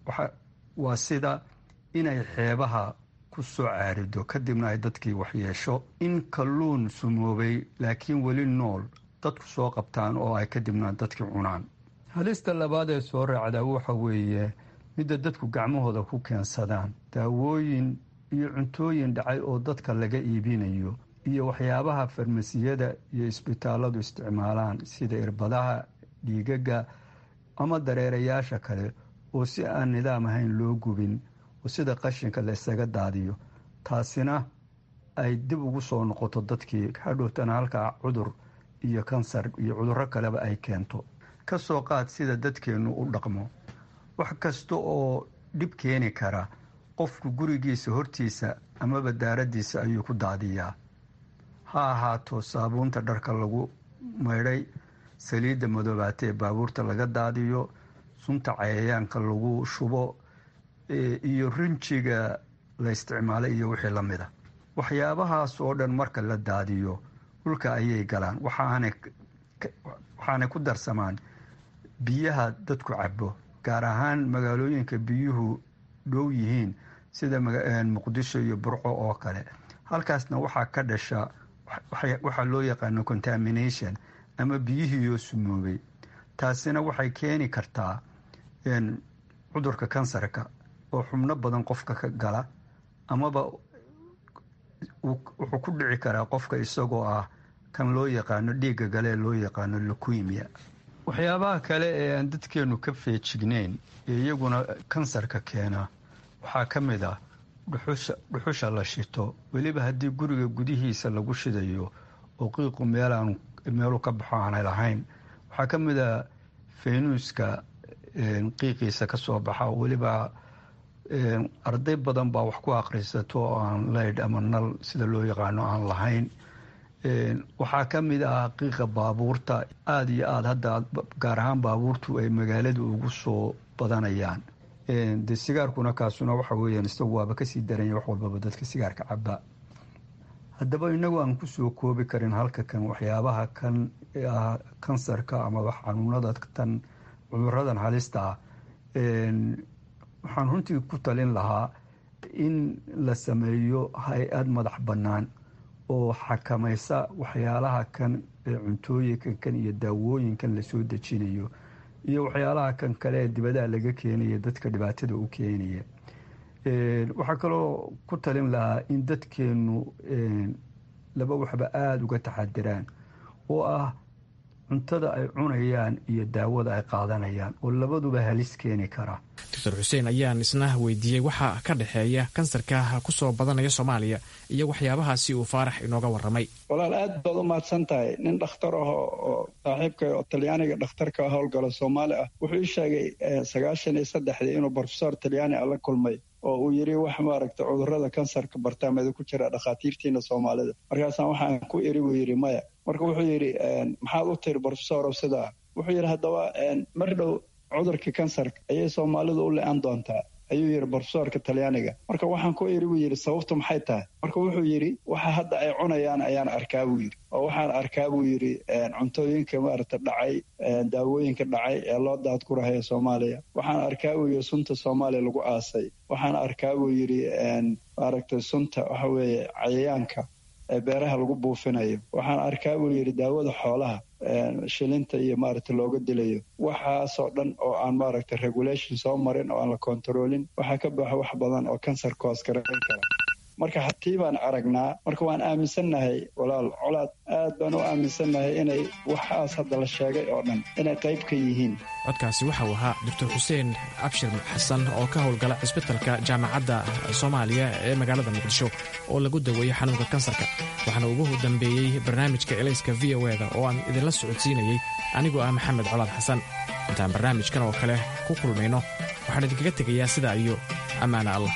waa sida inay xeebaha ku soo caarido kadibna ay dadkii waxyeesho in kalluun sumoobay laakiin weli nool dadku soo qabtaan oo ay kadibna dadkii cunaan halista labaad ee soo raacdaa waxa weeye midda dadku gacmahooda ku keensadaan daawooyin iyo cuntooyin dhacay oo dadka laga iibinayo iyo waxyaabaha farmasiyada iyo isbitaaladu isticmaalaan sida irbadaha dhiigaga ama dareerayaasha kale oo si aan nidaam ahayn loo gubin oo sida qashinka la isaga daadiyo taasina ay dib ugu soo noqoto dadkii hadhowtana halkaa cudur iyo kansar iyo cudurro kaleba ay keento ka soo qaad sida dadkeennu u dhaqmo wax kasta oo dhib keeni kara qofku gurigiisa hortiisa amaba daaraddiisa ayuu ku daadiyaa ha ahaato saabuunta dharka lagu maydhay saliidda madoobaata ee baabuurta laga daadiyo sunta cayayaanka lagu shubo iyo rinjiga la isticmaalay iyo wixii la mida waxyaabahaas oo dhan marka la daadiyo dhulka ayay galaan waxaanay ku darsamaan biyaha dadku cabo gaar ahaan magaalooyinka biyuhu dhow yihiin sida muqdisho iyo burco oo kale halkaasna waxaa ka dhasha waxaa loo yaqaano contamination ama biyihiioo sumoobay taasina waxay keeni kartaa cudurka kansarka oo xubno badan qofka ka gala amaba wuxuu ku dhici karaa qofka isagoo ah kan loo yaqaano dhiigga gale ee loo yaqaano luquimia waxyaabaha kale ee aan dadkeenu ka feejigneyn ee iyaguna kansarka keena waxaa ka mid ah dhuxusha la shito weliba haddii guriga gudihiisa lagu shidayo oo qiiqu meelaan meelu ka baxo aanay lahayn waxaa ka mid a faynuuska qiiqiisa ka soo baxa weliba arday badan baa wax ku akhrisato oo aan leydh ama nal sida loo yaqaano aan lahayn waxaa ka mid ah qiiqa baabuurta aada iyo aada hadda gaar ahaan baabuurtu ay magaalada ugu soo badanayaan de sigaarkuna kaasuna waxa weeyaan isagu waaba kasii daranya wax walbaba dadka sigaarka caba haddaba inagu aan kusoo koobi karin halka kan waxyaabaha kan ah kansarka ama wax xanuunada tan cuduradan halista ah waxaan runtii ku talin lahaa in la sameeyo hay-ad madax bannaan oo xakamaysa waxyaalaha kan ee cuntooyinkan kan iyo daawooyinkan lasoo dejinayo iyo waxyaalaha kan kale ee dibadaha laga keenaya dadka dhibaatada u keenaya waxaa kaloo ku talin lahaa in dadkeenu laba waxba aada uga taxadiraan oo ah cuntada ay cunayaan iyo daawada ay qaadanayaan oo labaduba halis keeni kara doctor xuseen ayaan isna weydiiyey waxa ka dhexeeya kansarka kusoo badanaya soomaaliya iyo waxyaabahaasi uu faarax inooga waramay walaal aad baad u mahadsan tahay nin dhakhtar ah oo saaxiibka oo talyaaniga dhakhtarka howlgalo soomaali ah wuxuu ii sheegay sagaashan iyo saddexdii inuu brofesor talyaani a la kulmay oo uu yidhi wax maaragta cudurrada kansarka bartaameda ku jira dhakhaatiirtiina soomaalida markaasaan waxaan ku iri buu yidhi maya marka wuxuu yidhi maxaad u tiri brofesorow sidaa wuxuu yidhi haddaba mar dhow cudurka kansarka ayay soomaalidu u le-an doontaa ayuu yidhi brofesorka talyaaniga marka waxaan ku iri buu yidhi sababtu maxay tahay marka wuxuu yidhi waxa hadda ay cunayaan ayaan arkaa buu yidhi oo waxaan arkaa buu yidhi cuntooyinka maaragta dhacay daawooyinka dhacay ee loo daadgurahaya soomaaliya waxaan arkaa buu yidhi sunta soomaaliya lagu aasay waxaan arkaa buu yidhi maaragta sunta waxa weeye cayayaanka ee beeraha lagu buufinayo waxaan arkaa buu yidhi daawada xoolaha shilinta iyo maaragta looga dilayo waxaasoo dhan oo aan maaragta regulation soo marin oo aan la kontaroolin waxaa ka baxa wax badan oo kansarka hoos garayn kara marka hatii baan aragnaa marka waan aaminsannahay walaal colaad aad baan u aaminsannahay inay waxaas hadda la sheegay oo dhan inay qayb ka yihiin codkaasi waxa uu ahaa doctor xuseen cabshir xasan oo ka howlgala cisbitalka jaamacadda soomaaliya ee magaalada muqdisho oo lagu daweeyey xanuunka kansarka waxaana ugu dambeeyey barnaamijka elayska v o eda oo aan idinla socodsiinayey anigoo ah maxamed colaad xasan intaan barnaamijkan oo kale ku kulmayno waxaan idinkaga tegayaa sidaa iyo ammaana allah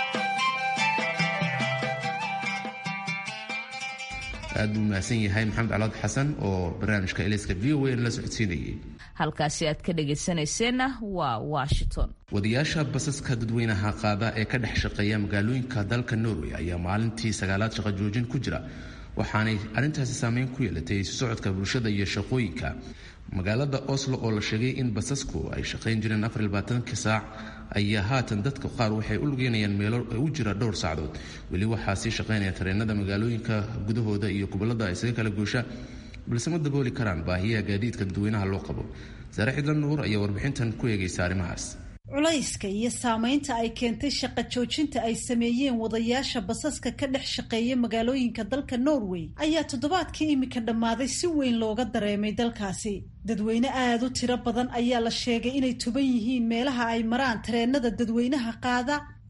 aad buu mahadsan yahay maxamed calaad xasan oo barnaamijka eliska v o a la socodsiinayay halkaasi aad ka dhegaysanayseena waa washington wadayaasha basaska dadweynaha qaada ee ka dhex shaqeeya magaalooyinka dalka norway ayaa maalintii sagaalaad shaqo joojin ku jira waxaanay arrintaasi saameyn ku yeelatay isu socodka bulshada iyo shaqooyinka magaalada oslo oo la sheegay in basasku ay shaqayn jireen afarlabaatanka saac ayaa haatan dadka qaar waxay u lugeynayaan meelo u jira dhowr saacdood weli waxaa sii shaqaynaya tareenada magaalooyinka gudahooda iyo gobolada isaga kala goosha balse ma dabooli karaan baahiyaha gaadiidka dadweynaha loo qabo saare cidlan nuur ayaa warbixintan ku eegaysa arrimahaas culayska iyo saameynta ay keentay shaqo joojinta ay sameeyeen wadayaasha basaska ka dhex shaqeeya magaalooyinka dalka norway ayaa toddobaadkii imika dhammaaday si weyn looga dareemay dalkaasi dadweyne aada u tiro badan ayaa la sheegay inay tuban yihiin meelaha ay maraan tareenada dadweynaha qaada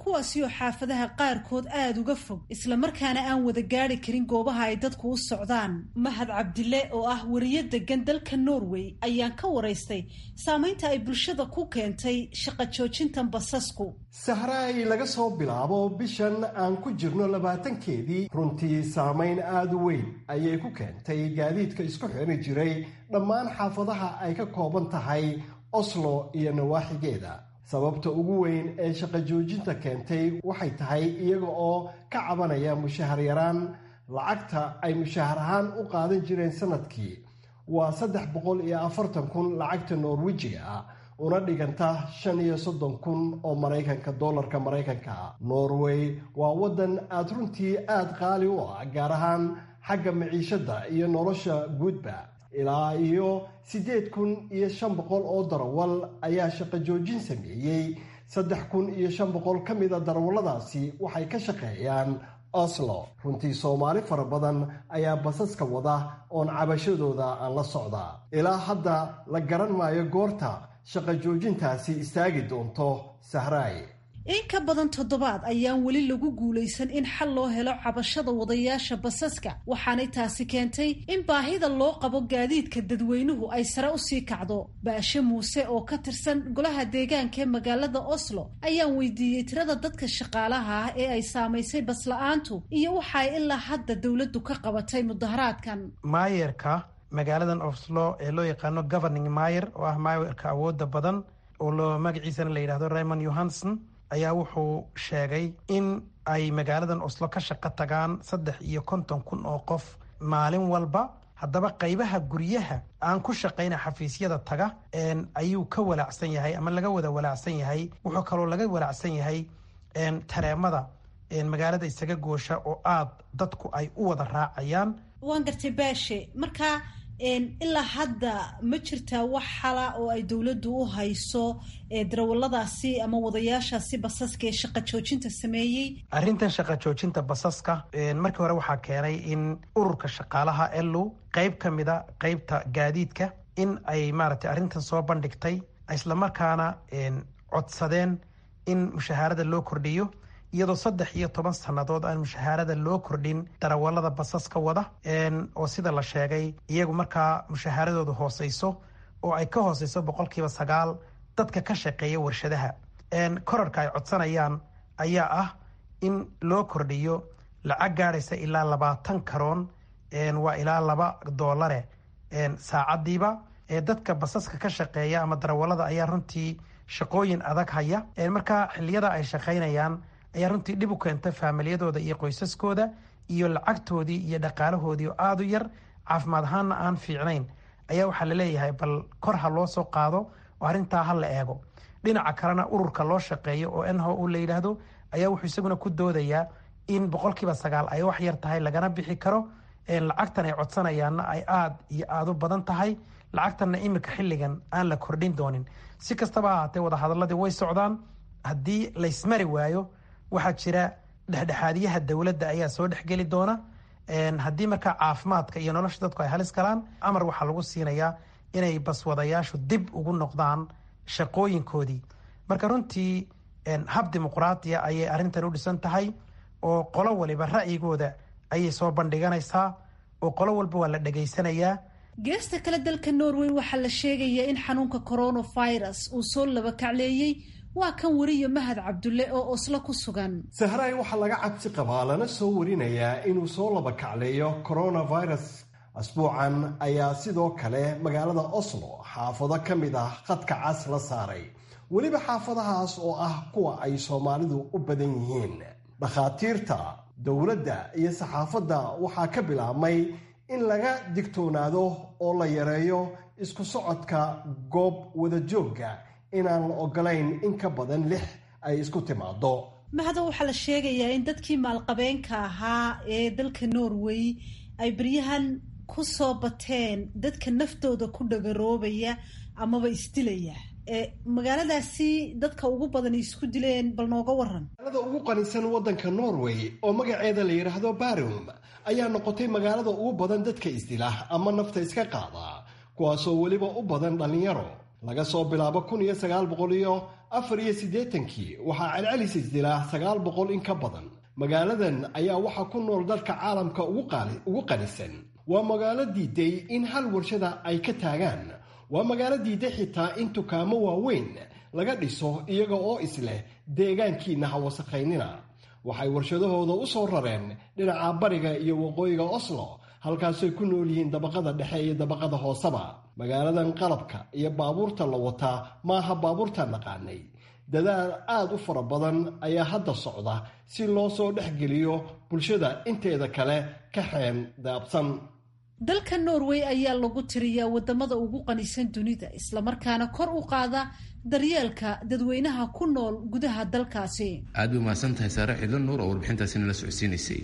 kuwaasi oo xaafadaha qaarkood aada uga fog islamarkaana aan wada gaari karin goobaha ay dadku u socdaan mahad cabdile oo ah wariyo degan dalka norway ayaan ka waraystay saamaynta ay bulshada ku keentay shaqa joojintan basasku sahraay laga soo bilaabo bishan aan ku jirno labaatankeedii runtii saamayn aada u weyn ayay ku keentay gaadiidka isku xiri jiray dhammaan xaafadaha ay ka kooban tahay oslo iyo nawaaxigeeda sababta ugu weyn ee shaqo joojinta keentay waxay tahay iyaga oo ka cabanaya mushahar yaraan lacagta ay mushahar ahaan u qaadan jireen sanadkii waa saddex boqol iyo afartan kun lacagta norwejiga ah una dhiganta shan iyo soddon kun oo maraykanka dollarka maraykanka norway waa waddan aada runtii aada qaali u ah gaar ahaan xagga maciishadda iyo nolosha guudba ilaa iyo siddeed kun iyo shan boqol oo darawal ayaa shaqo joojin sameeyey saddex kun iyo shan boqol ka mida darawalladaasi waxay ka shaqeeyaan oslo runtii soomaali fara badan ayaa basaska wada oon cabashadooda aan la socda ilaa hadda la garan maayo goorta shaqo joojintaasi istaagi doonto sahraay in ka badan toddobaad ayaan weli lagu guulaysan in xal loo helo cabashada wadayaasha basaska waxaanay taasi keentay in baahida loo qabo gaadiidka dadweynuhu ay sare usii kacdo baashe muuse oo ka tirsan golaha deegaanka ee magaalada oslo ayaan weydiiyey tirada dadka shaqaalaha ah ee ay saamaysay basla-aantu iyo waxa ay ilaa hadda dowladdu ka qabatay mudaharaadkan maayerka magaaladan oslo ee loo yaqaano governing mayer oo ah maayerka awooda badan oo loo magaciisana la yidhahdo raymond johanson ayaa wuxuu sheegay in ay magaaladan oslo ka shaqo tagaan saddex iyo konton kun oo qof maalin walba haddaba qaybaha guryaha aan ku shaqayna xafiisyada taga ayuu ka walaacsan yahay ama laga wada walaacsan yahay wuxuu kaloo laga walaacsan yahay tareemada magaalada isaga goosha oo aada dadku ay u wada raacayaan waan gartay baashe marka ilaa hadda ma jirtaa wax xala oo ay dowladdu u hayso darawaladaasi ama wadayaashaasi basaska ee shaqa joojinta sameeyey arrintan shaqa joojinta basaska markii hore waxaa keenay in ururka shaqaalaha elu qeyb ka mida qeybta gaadiidka in ay maaragtay arrintan soo bandhigtay islamarkaana codsadeen in mushahaarada loo kordhiyo iyadoo saddex iyo toban sannadood aan mushahaarada loo kordhin darawalada basaska wada oo sida la sheegay iyagu markaa mushahaaradooda hooseyso oo ay ka hooseyso boqolkiiba sagaal dadka ka shaqeeya warshadaha korarka ay codsanayaan ayaa ah in loo kordhiyo lacag gaadhaysa ilaa labaatan karoon waa ilaa laba doolare saacadiiba dadka basaska ka shaqeeya ama darawalada ayaa runtii shaqooyin adag haya markaa xiliyada ay shaqaynayaan ayaa runtii dhib u keenta faamilyadooda iyo qoysaskooda iyo lacagtoodii iyo dhaqaalahoodii oo aada u yar caafimaad ahaanna aan fiicnayn ayaa waxaa laleeyahay bal kor ha loo soo qaado oo arrintaa ha la eego dhinaca kalena ururka loo shaqeeyo oo enho u la yidhaahdo ayaa wuxuu isaguna ku doodayaa in boqolkiiba sagaal ay wax yar tahay lagana bixi karo lacagtan ay codsanayaanna ay aada iyo aada u badan tahay lacagtanna iminka xilligan aan la kordhin doonin si kastaba ahaatee wadahadaladii way socdaan haddii laysmari waayo waxaa jira dhexdhexaadiyaha dowladda ayaa soo dhexgeli doona haddii markaa caafimaadka iyo nolosha dadku ay halis galaan amar waxaa lagu siinayaa inay baswadayaashu dib ugu noqdaan shaqooyinkoodii marka runtii hab dimuqraadiya ayay arrintan u dhisan tahay oo qolo waliba ra'yigooda ayay soo bandhiganaysaa oo qolo walba waa la dhegaysanayaa geesta kale dalka norway waxaa la sheegayaa in xanuunka coronavirus uu soo laba kacleeyey waa kan wariya mahad cabdulle oo oslo ku sugan sahraay waxaa laga cabsi qabaa lana soo warinayaa inuu soo laba kacleeyo coronavirus asbuucan ayaa sidoo kale magaalada oslo xaafado ka mid ah khadka cas la saaray weliba xaafadahaas oo ah kuwa ay soomaalidu u badan yihiin dhakhaatiirta dowladda iyo saxaafadda waxaa ka bilaabmay in laga digtoonaado oo la yareeyo isku socodka goob wadajoogga inaan la ogolayn in ka badan lix ay isku timaado mahado waxaa la sheegayaa in dadkii maalqabeenka ahaa ee dalka norway ay beryahan ku soo bateen dadka naftooda ku dhagaroobaya amaba isdilaya magaaladaasi dadka ugu badan isku dileen bal nooga waran magaalada ugu qanisan waddanka norway oo magaceeda la yidhaahdo barum ayaa noqotay magaalada ugu badan dadka isdila ama nafta iska qaada kuwaasoo weliba u badan dhallinyaro laga soo bilaabo kun iyo sagaal boqol iyo afar iyo siddeetankii waxaa celcelis isdilaa sagaal boqol in ka badan magaaladan ayaa waxaa ku nool dalka caalamka ugu qanisan waa magaalo diiday in hal warshada ay ka taagaan waa magaalo diiday xitaa in dukaamo waaweyn laga dhiso iyaga oo isleh deegaankiina ha wasakhaynina waxay warshadahooda u soo rareen dhinaca bariga iyo waqooyiga oslo halkaasay ku nool yihiin dabaqada dhexe iyo dabaqada hooseba magaaladan qalabka iyo baabuurta la wataa maaha baabuurta naqaanay dadaal aada u fara badan ayaa hadda socda si loo soo dhexgeliyo bulshada inteeda kale ka xeen daabsan dalka norway ayaa lagu tiriyaa wadamada ugu qanisan dunida islamarkaana kor u qaada daryeelka dadweynaha ku nool gudaha dalkaasi aad bay umahadsan tahay saare cidlo nuur oo warbixintaasi nala socodsiinaysay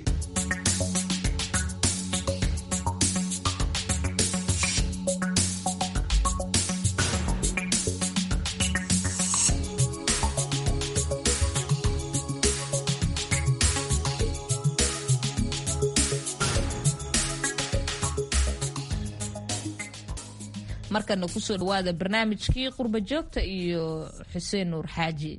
markana kusoo dhawaada barnaamijkii qurba joogta iyo xuseen nuur xaaji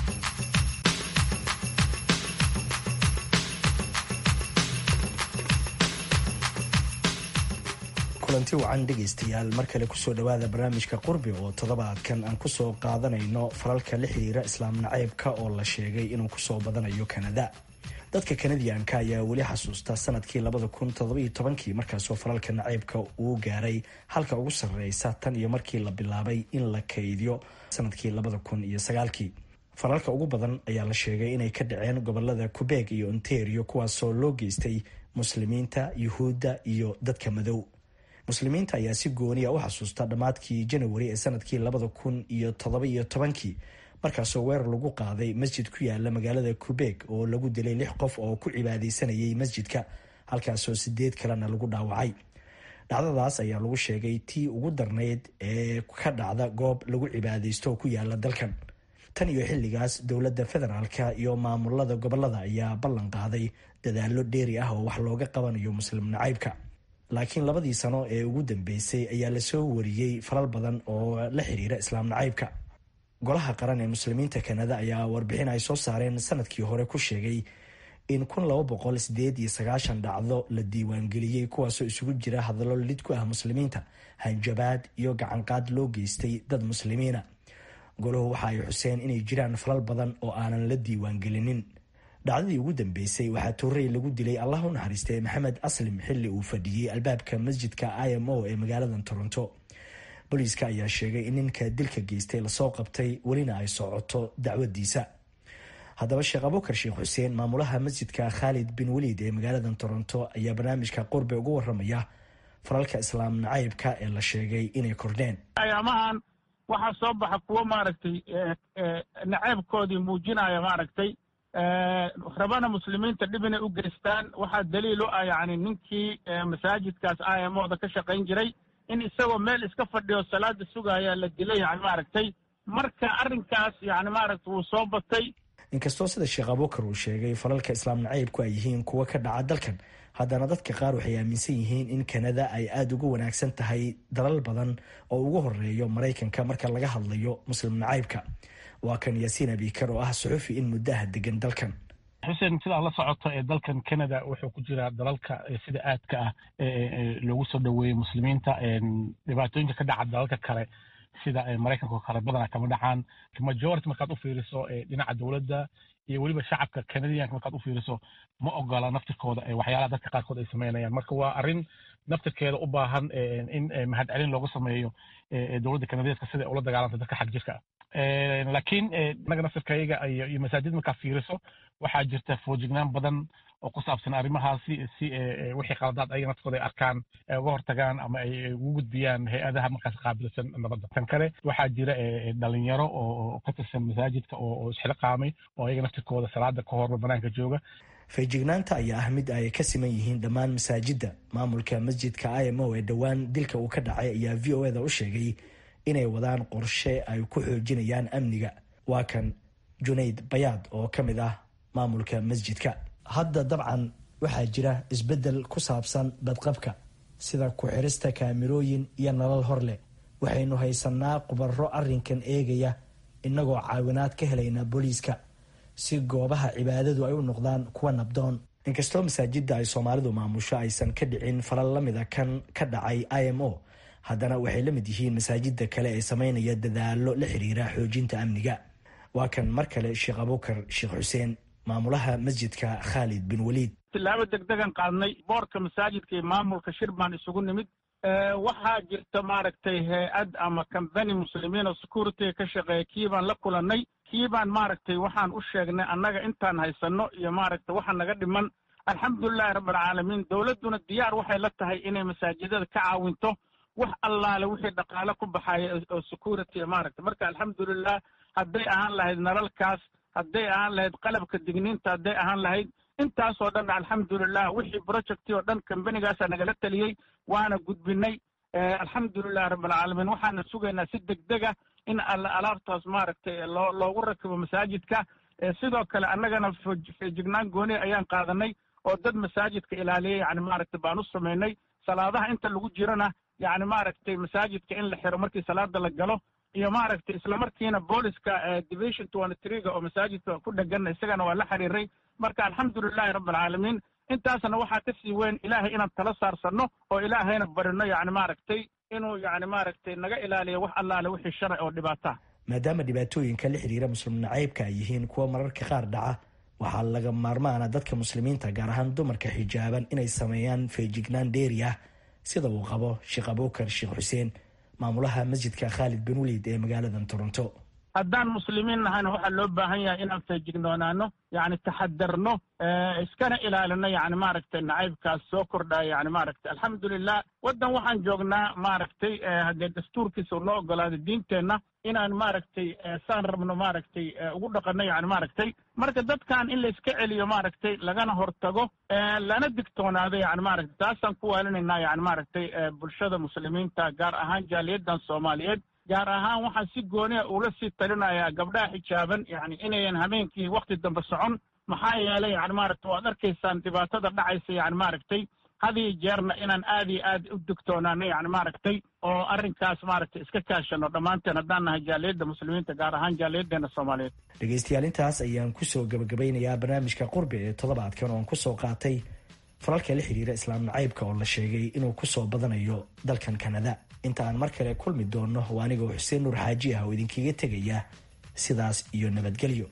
kulanti wacan dhegaystayaal mar kale kusoo dhawaada barnaamijka qurbi oo toddobaadkan aan kusoo qaadanayno falalka la xiriira islaam naceybka oo la sheegay inuu kusoo badanayo kanada dadka kanadiyanka ayaa weli xasuusta sanadkii labada kun todobaiyo tobankii markaasoo falalka naceybka uu gaaray halka ugu sarreysa tan iyo markii la bilaabay in la kaydiyo sanadkii labada kun iyo sagaalkii falalka ugu badan ayaa la sheegay inay ka dhaceen gobolada qubeeg iyo ontario kuwaasoo loo geystay muslimiinta yuhuudda iyo dadka madow muslimiinta ayaa si gooniya u xasuusta dhammaadkii janawari ee sanadkii labada kun iyo todoba iyo tobankii markaasoo weerar lagu qaaday masjid ku yaala magaalada qubeeg oo lagu dilay lix qof oo ku cibaadeysanayay masjidka halkaasoo sideed kalena lagu dhaawacay dhacdadaas ayaa lagu sheegay tii ugu darnayd ee ka dhacda goob lagu cibaadeysto oo ku yaala dalkan tan iyo xilligaas dowladda federaalka iyo maamulada gobolada ayaa ballan qaaday dadaallo dheeri ah oo wax looga qabanayo muslim nacaybka laakiin labadii sano ee ugu dambeysay ayaa lasoo wariyey falal badan oo la xiriira islaam nacaybka golaha qaran ee muslimiinta kanada ayaa warbixin ay soo saareen sanadkii hore ku sheegay in kun laba boqol sideed iyo sagaashan dhacdo la diiwaangeliyey kuwaasoo isugu jira hadallo lid ku ah muslimiinta hanjabaad iyo gacanqaad loo geystay dad muslimiina golahu waxa ay xuseen inay jiraan falal badan oo aanan la diiwaangelinin dhacdadii ugu dambeysay waxaa toorey lagu dilay allah u naxariistay maxamed aslim xilli uu fadhiyey albaabka masjidka i m o ee magaalada toronto booliiska ayaa sheegay in ninka dilka geystay lasoo qabtay welina ay socoto dacwadiisa haddaba sheekh abukar sheekh xuseen maamulaha masjidka khaalid bin weliid ee magaalada toronto ayaa barnaamijka qurbe uga waramaya falalka islaam nacaybka ee la sheegay inay kordheen ayaamahan waxaa soo baxa kuwo maaragtay naceybkoodii muujinaya maaragtay rabana muslimiinta dhib inay u geystaan waxaa daliil u ah yacni ninkii masaajidkaas i m oda ka shaqayn jiray in isagoo meel iska fadhiyo salaada sugaya la dilay yani maaragtay marka arrinkaas yani maaragta wuu soo batay inkastoo sida sheekh abukar uu sheegay falalka islaam nacaybku ay yihiin kuwo ka dhaca dalkan haddana dadka qaar waxay aaminsan yihiin in kanada ay aada uga wanaagsan tahay dalal badan oo ugu horeeyo maraykanka marka laga hadlayo muslim nacaybka waa kan yaasiin abikar oo ah suxufi in muddaha degan dalkan xuseen sidaa la socoto ee dalkan canada wuxuu ku jiraa dalalka sida aadka ah loogu soo dhoweeyey muslimiinta dhibaatooyinka ka dhaca dalalka kale sida maraykanka oo kale badanaa kama dhacaan majority markaad u fiiriso dhinaca dowladda iyo weliba shacabka canadianka markaad u fiiriso ma ogola naftirkooda waxyaalaha dadka qaarkood ay sameynayaan marka waa arrin naftirkeeda u baahan in mahadcelin loogu sameeyo dowladda kanadeeska sida ula dagaalanta dadka xag jirka ah laakiin inaga naftirkayaga iyo masaajid markaad fiiriso waxaa jirta foojignaan badan oo ku saabsan arrimahaasi si wixii qaladaad ayaga naftirkooda ay arkaan ay uga hortagaan ama ay ugu gudbiyaan hay-adaha markaas qaabilsan nabadda tan kale waxaa jira dhalinyaro oo ka tirsan masaajidka oo isxilqaamay oo ayaga naftirkooda salaada ka horba banaanka jooga feejignaanta ayaa ah mid ay ka siman yihiin dhammaan masaajidda maamulka masjidka i m o ee dhowaan dilka uu ka dhacay ayaa v o eda u sheegay inay wadaan qorshe ay ku xoojinayaan amniga waa kan junayd bayaad oo ka mid ah maamulka masjidka hadda dabcan waxaa jira isbeddel ku saabsan badqabka sida ku-xirista kaamirooyin iyo nalal hor leh waxaynu haysanaa khubaro arrinkan eegaya innagoo caawinaad ka helaynaa booliiska si goobaha cibaadadu ay u noqdaan kuwa nabdoon inkastoo masaajidda ay soomaalidu maamusho aysan ka dhicin falal la mida kan ka dhacay i m o haddana waxay la mid yihiin masaajidda kale ee sameynaya dadaalo la xiriira xoojinta amniga waa kan mar kale sheekh abukar sheekh xuseen maamulaha masjidka khaalid bin waliid tilaabo degdegan qaadnay boorka masaajidka iyo maamulka shir baan isugu nimid waxaa jirta maaragtay hay-ad ama kambani muslimiin oo security ka shaqeeya kii baan la kulannay kii baan maaragtay waxaan u sheegnay annaga intaan haysanno iyo maaragtay waxa naga dhiman alxamdulilahi rabbilcaalamiin dowladduna diyaar waxay la tahay inay masaajidada ka caawinto wax allaale wixii dhaqaale ku baxaya oo security maaragtay marka alxamdulilah hadday ahaan lahayd nalalkaas hadday ahaan lahayd qalabka digniinta hadday ahaan lahayd intaasoo dhan alxamdulilah wixii projecti oo dhan kambanigaasa nagala teliyey waana gudbinay alxamdulilahi rabbilcaalamiin waxaana sugaynaa si degdega in alaabtaas maaragtay loo loogu rakibo masaajidka sidoo kale annagana feejignaan gooni ayaan qaadanay oo dad masaajidka ilaaliya yani maaragtay baan u samaynay salaadaha inta lagu jirana yani maaragtay masaajidka in la xiro markii salaada la galo iyo maaragtay islamarkiina booliska division twenty threega oo masaajidka ku dhegan isagana waa la xiriiray marka alxamdulilahi rabbilcaalamiin intaasna waxaa ka sii weyn ilaahay inaan tala saarsanno oo ilaahayna barino yani maaragtay inuu yani maaragtay naga ilaaliyo wax allaale wixii sharci oo dhibaata maadaama dhibaatooyinka la xiriira muslim nacaybka ay yihiin kuwa mararka qaar dhaca waxaa laga maarmaana dadka muslimiinta gaar ahaan dumarka xijaaban inay sameeyaan feejignaan dheeri ah sida uu qabo sheekh abukar sheekh xuseen maamulaha masjidka khaalid bin waliid ee magaaladan toronto haddaan muslimiin nahayna waxaa loo baahan yahay inaan feejignoonaano yani taxadarno iskana ilaalino yani maaragtay nacaybkaas soo kordhaya yani maaragtay alxamdulilah waddan waxaan joognaa maaragtay haddee dastuurkiisa noo ogolaaday diinteenna inaan maaragtay saan rabno maaragtay ugu dhaqanno yani maaragtay marka dadkan in la iska celiyo maaragtay lagana hortago lana digtoonaado yani maaragtay taasaan ku waalinaynaa yani maaragtay bulshada muslimiinta gaar ahaan jaaliyaddan soomaaliyeed gaar ahaan waxaan si gooniya ula sii talinayaa gabdhaha xijaaban yani inayan habeenkii wakti dambe socon maxaa yeelay yani maaragtay waad arkaysaan dhibaatada dhacaysa yani maaragtay hadiyo jeerna inaan aad iyo aad u digtoonaano yani maaragtay oo arrinkaas maaragtay iska kaashano dhammaanteen haddaan nahay jaaliyadda muslimiinta gaar ahaan jaaliyaddeena soomaaliyeed dhegaystayaal intaas ayaan kusoo gabagabeynayaa barnaamijka qurbi ee toddobaadkan oon kusoo qaatay falalka la xiriira islaam nacaybka oo la sheegay inuu kusoo badanayo dalkan kanada inta aan mar kale kulmi doonno waa anigoo xuseen nuur xaaji ah oo idinkaga tegaya sidaas iyo nabadgelyo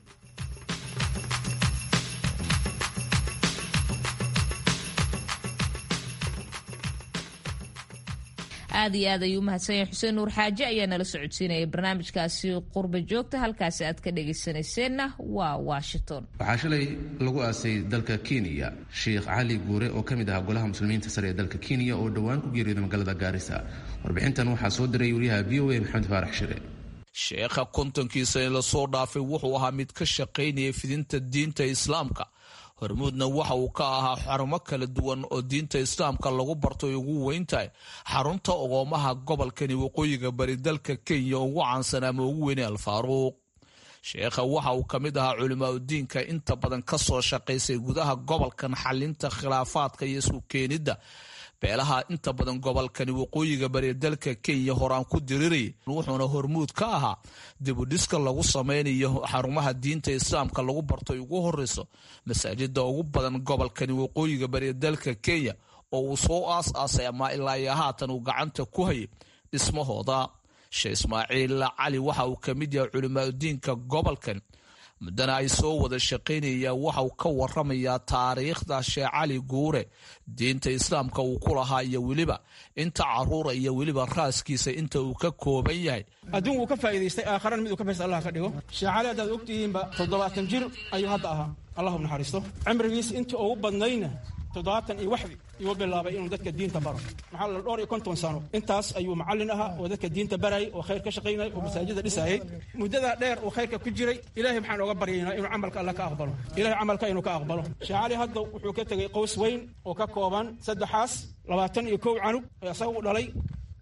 aad iyo aad ayuu umahadsan yahay xuseen nuur xaaji ayaa nala socodsiinaya barnaamijkaasi qurba joogta halkaasi aad ka dhagaysanayseena waa washington waxaa shalay lagu aasay dalka kenya sheikh cali guure oo ka mid ahaa golaha muslimiinta sare ee dalka kenya oo dhowaan ku geeriyooday magaalada gaarisa warbixintan waxaa soo diray wariyaha v o a maxamed faarax shire sheekha kontonkiisa in lasoo dhaafay wuxuu ahaa mid ka shaqaynaya fidinta diinta islaamka hormuudna waxa uu ka ahaa xarumo kala duwan oo diinta islaamka lagu barto ay ugu weyn tahay xarunta ogoomaha gobolkani waqooyiga bari dalka kenya ugu caansan ama ugu weyne alfaaruuq sheekha waxa uu ka mid ahaa culimaadudiinka inta badan ka soo shaqaysay gudaha gobolkan xalinta khilaafaadka iyo isku keenidda beelaha inta badan gobolkani waqooyiga bari dalka kenya horaan ku dirirayay wuxuuna hormuud ka ahaa dibudhiska lagu sameynayo xarumaha diinta islaamka lagu barto ay ugu horeyso masaajida ugu badan gobolkani waqooyiga bari dalka kenya oo uu soo aas-aasay ama ilaa iyo haatan uu gacanta ku hayay dhismahooda sheekh ismaaciil cali waxa uu ka mid yahay culimaadudiinka gobolkan muddana ay soo wada shaqaynayaan waxauu ka waramayaa taariikhda sheekh cali guure diinta islaamka uu ku lahaa iyo weliba inta caruura iyo weliba raaskiisa inta uu ka kooban yahay adduun wuu ka faa'iidaystay aakharana mid uu ka faysta allah ka dhigo sheekh cali haddaad ogtihiinba toddobaatan jir ayuu hadda ahaa allahu naxariisto cimrigiisa intii ugu badnayna toddobaatan iyo waxdi iyuu bilaabay inuu dadka diinta baro maxaa la dhowr iyo konton sano intaas ayuu macallin ahaa oo dadka diinta barayay oo khayr ka shaqaynayay oo masaajida dhisayay muddadaa dheer uu khayrka ku jiray ilaahay maxaan ooga baryaynaa inuu camalka alla ka aqbalo ilahay camalka inuu ka aqbalo sheekh cali hadda wuxuu ka tegey qows weyn oo ka kooban saddexaas labaatan iyo kow canug ee asaga u dhalay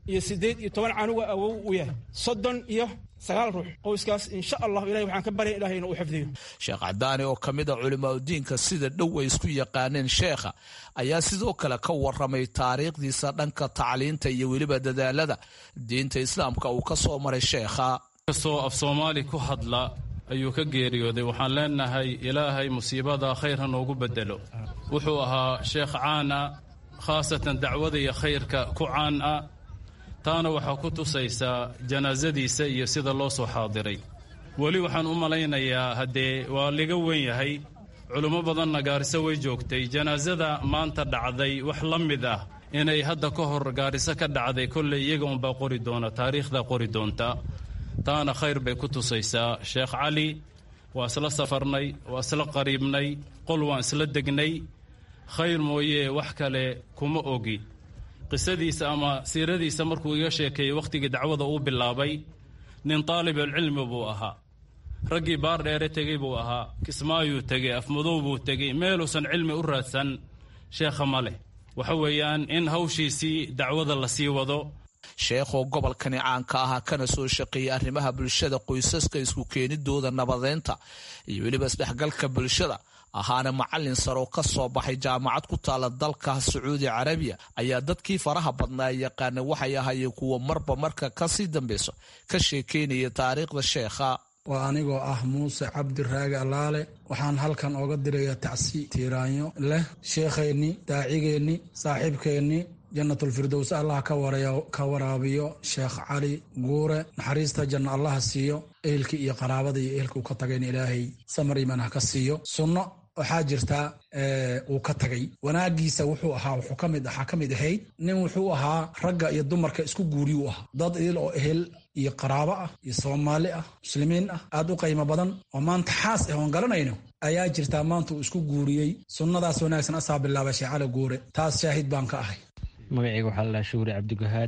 iyo siddeed iyo toban canuga awow u yahay soddon iyo sagaal ruux qoyskaas insha allah ilahay waxaan ka barya ilahay inuu u xifdiyo sheekh cadaani oo ka mid a culimaadudiinka sida dhow ay isku yaqaaneen sheekha ayaa sidoo kale ka waramay taariikhdiisa dhanka tacliinta iyo weliba dadaalada diinta islaamka uu ka soo maray sheekha kastoo af soomaali ku hadla ayuu ka geeriyooday waxaan leenahay ilaahay musiibada khayr ha noogu bedelo wuxuu ahaa sheekh caan ah khaasatan dacwada iyo khayrka ku caan ah taana waxaa ku tusaysaa janaasadiisa iyo sida loo soo xaadiray weli waxaan u malaynayaa haddee waa liga wen yahay culummo badanna gaariso way joogtay janaasada maanta dhacday wax la mid ah inay hadda ka hor gaariso ka dhacday kolley iyaga unbaa qori doona taariikhdaa qori doonta taana khayr bay ku tusaysaa sheekh cali waa isla safarnay waa isla qariibnay qol waan isla degnay khayr mooyee wax kale kuma ogi qisadiisa ama siiradiisa markuu iga sheekeeyey wakhtigii dacwada uu bilaabay nin taalibulcilmi buu ahaa raggii baar dheere tegey buu ahaa kismaayuu tegey afmadow buu tegey meeluusan cilmi u raadsan sheekha ma leh waxa weeyaan in hawshiisii dacwada la sii wado sheekhoo gobolkani caanka ahaa kana soo shaqeeyey arrimaha bulshada qoysaska isku keenidooda nabadeynta iyo weliba isdhexgalka bulshada ahaana macallin saroo ka soo baxay jaamacad ku taala dalka sacuudi carabiya ayaa dadkii faraha badnaa yaqaana waxay ahaayeen kuwa marba marka kasii dambeyso ka sheekeynaya taariikhda sheekha waa anigoo ah muuse cabdi raage allaale waxaan halkan ooga dirayaa tacsi tiiraanyo leh sheekheennii daacigeennii saaxiibkeennii jannatulfirdows allah ka waraabiyo sheekh cali guure naxariista janno allaha siiyo ehelkii iyo qaraabada iyo ehelka uu ka tagayna ilaahay samar iman ha ka siiyo sunno waxaa jirtaa uu ka tagay wanaagiisa wuxuu ahaa wuxuu kamid waxaa ka mid ahayd nin wuxuu ahaa ragga iyo dumarka isku guuriyuu ahaa dad idil oo ehel iyo qaraabo ah iyo soomaali ah muslimiin ah aada u qiimo badan oo maanta xaas ah oon garanayno ayaa jirtaa maanta uu isku guuriyey sunnadaas wanaagsan asaa bilaabay sheekh cali guure taas shaahid baan ka ahay magacayga waxaa ladhaha shuuri cabdigahaad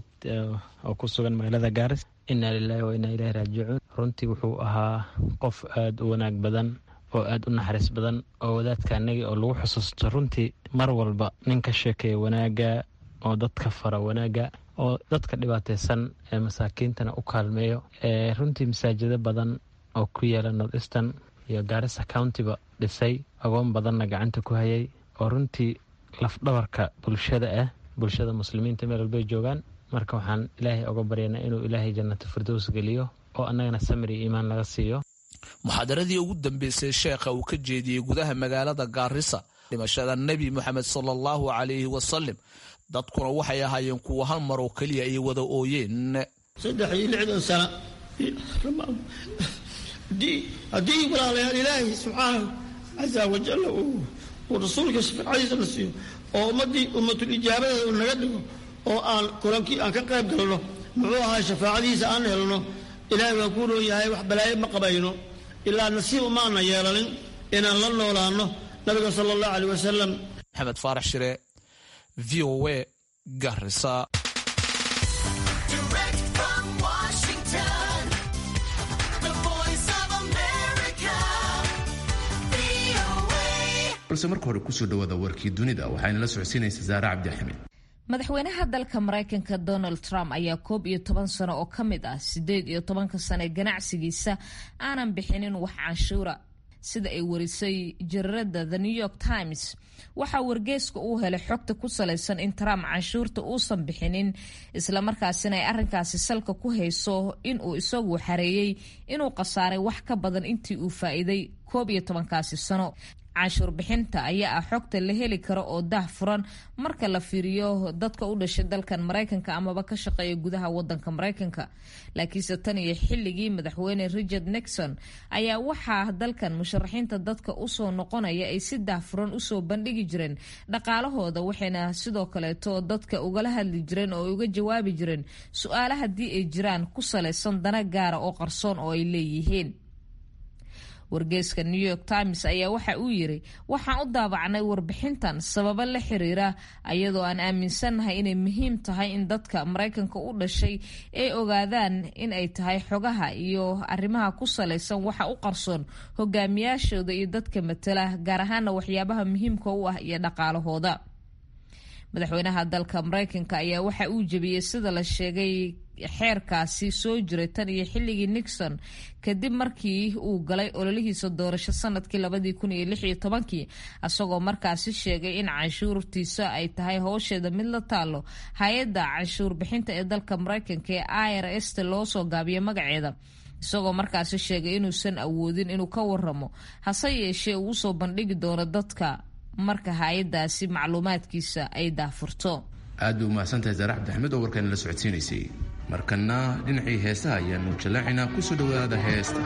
oo ku sugan magaalada gaaris inaa lilahi wa inaa ilahi raajicuun runtii wuxuu ahaa qof aada u wanaag badan oo aada u naxariis badan oo wadaadka anagii oo lagu xusuusto runtii mar walba nin ka sheekeeya wanaaga oo dadka fara wanaaga oo dadka dhibaateysan ee masaakiintana u kaalmeeyo runtii masaajida badan oo ku yaala north eastern iyo gaarisa countyba dhisay agoon badanna gacanta ku hayay oo runtii lafdhabarka bulshada ah bulshada muslimiinta meel walbay joogaan marka waxaan ilaahay oga baryanaa inuu ilaahay jannata firdows geliyo oo annagana samir iyo iimaan laga siiyo muxaadaradii ugu dambeysay sheekha uu ka jeediyey gudaha magaalada gaarisa dhimashada nebi moxamed sala allahu calayhi wasalim dadkuna waxay ahaayeen kuwa hal mar oo keliya ay wada ooyeen saddex iyo lixdan sana haddii walaalayaal ilaahay subxaanahu casa wajalla uu rasuulka shafacadiisa na siiyo oo ummaddii ummatul ijaabada uu naga dhigo oo aan kulankii aan ka qayb galno muxuu ahaa shafaacadiisa aan helno ilaahay waan kuu roon yahay wax balaayo ma qabayno ilaa nasiib umaana yeelanin inaan la noolaanno nabiga sala allahu caleyh wasalam maxamed faarax shire v o a garisa balse marka hore kusoo dhawaada warkii dunida waxayna la socodsiinaysa saare cabdixamiid madaxweynaha dalka maraykanka donald trump ayaa koob iyo toban sano oo ka mid ah sideed iyo tobanka sane ganacsigiisa aanan bixinin wax canshuura sida ay warisay jarirada the new york times waxaa wargeeska uu helay xogta ku salaysan in trump canshuurta uusan bixinin islamarkaasina ay arrinkaasi salka ku hayso inuu isagu xareeyey inuu khasaaray wax ka badan intii uu faa'iiday koob iyo tobankaasi sano canshuur bixinta ayaa ah xogta la heli karo oo dah furan marka la fiiriyo dadka u dhashay dalkan maraykanka amaba ka shaqeeya gudaha wadanka maraykanka laakiinse tan iyo xilligii madaxweyne richard nixon ayaa waxaa dalkan musharaxiinta dadka usoo noqonaya ay si dah furan usoo bandhigi jireen dhaqaalahooda waxayna sidoo kaleeto dadka ugala hadli jireen oo uga jawaabi jireen su-aala haddii ay jiraan ku salaysan dana gaara oo qarsoon oo ay leeyihiin wargeeska new york times ayaa waxa uu yiri waxaan u daabacnay warbixintan sababo la xiriira ayadoo aan aaminsannahay inay muhiim tahay in dadka maraykanka u dhashay ay ogaadaan in ay tahay xogaha iyo arrimaha ku salaysan waxa u qarsoon hogaamiyaashooda iyo dadka matala gaar ahaana waxyaabaha muhiimka u ah iyo dhaqaalahooda madaxweynaha dalka maraykanka ayaa waxa uu jebiyey sida la sheegay xeerkaasi soo jiray tan iyo xilligii nixon kadib markii uu galay ololihiisa doorasho sanadkii labadii kun iyo lix iyo tobankii isagoo markaasi sheegay in canshuurtiisa ay tahay howsheeda mid la taalo hay-adda canshuur bixinta ee dalka maraykanka ee i r s ta loo soo gaabiyo magaceeda isagoo markaasi sheegay inuusan awoodin inuu ka waramo hase yeeshee uu usoo bandhigi doono dadka marka hay-adaasi macluumaadkiisa ay daafurto aad bay umahadsantahay saare cabdixmed oo warkaana la socodsiinaysay markana dhinacii heesaha ayaanu jallaacinaa kusoo dhowaada heesta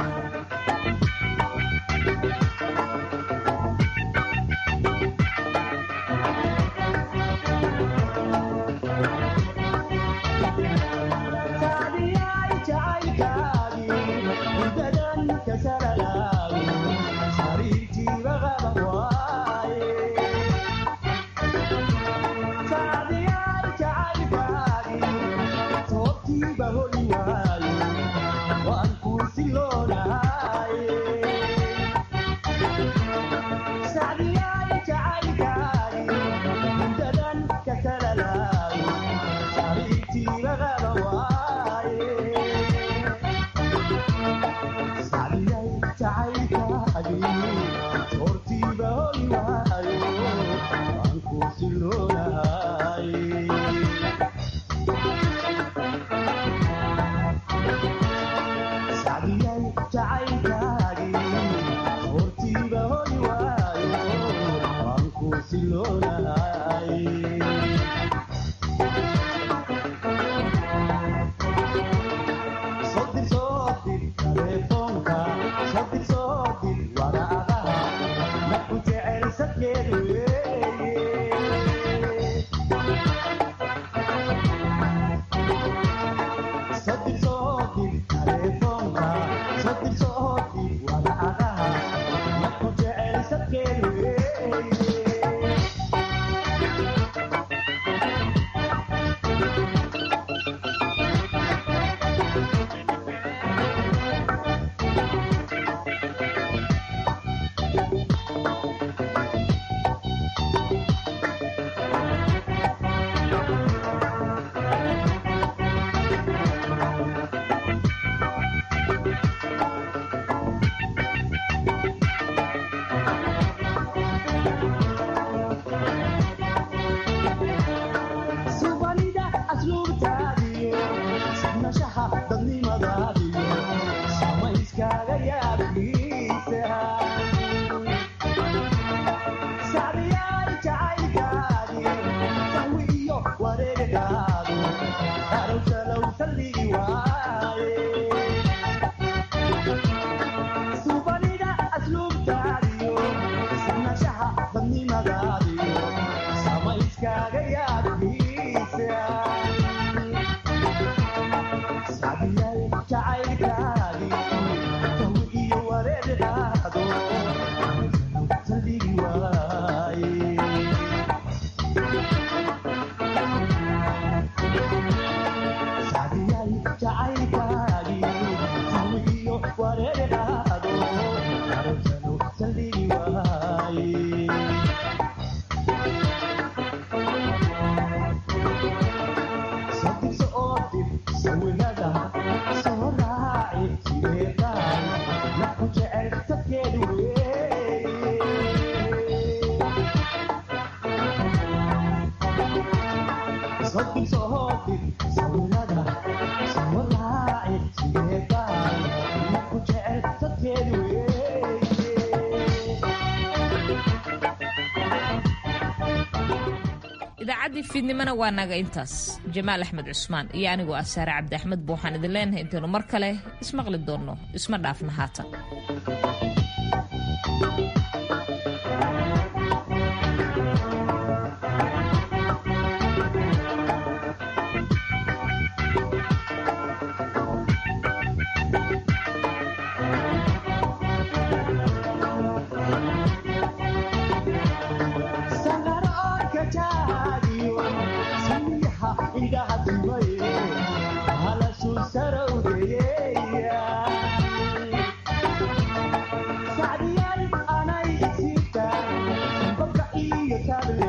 idaacaddii fiidnimona waa naga intaas jamaal axmed cusmaan iyo anigoo ah saare cabdi axmed ba waxaan idin leenahay intaynu mar kale ismaqli doonno isma dhaafna haatan Sabe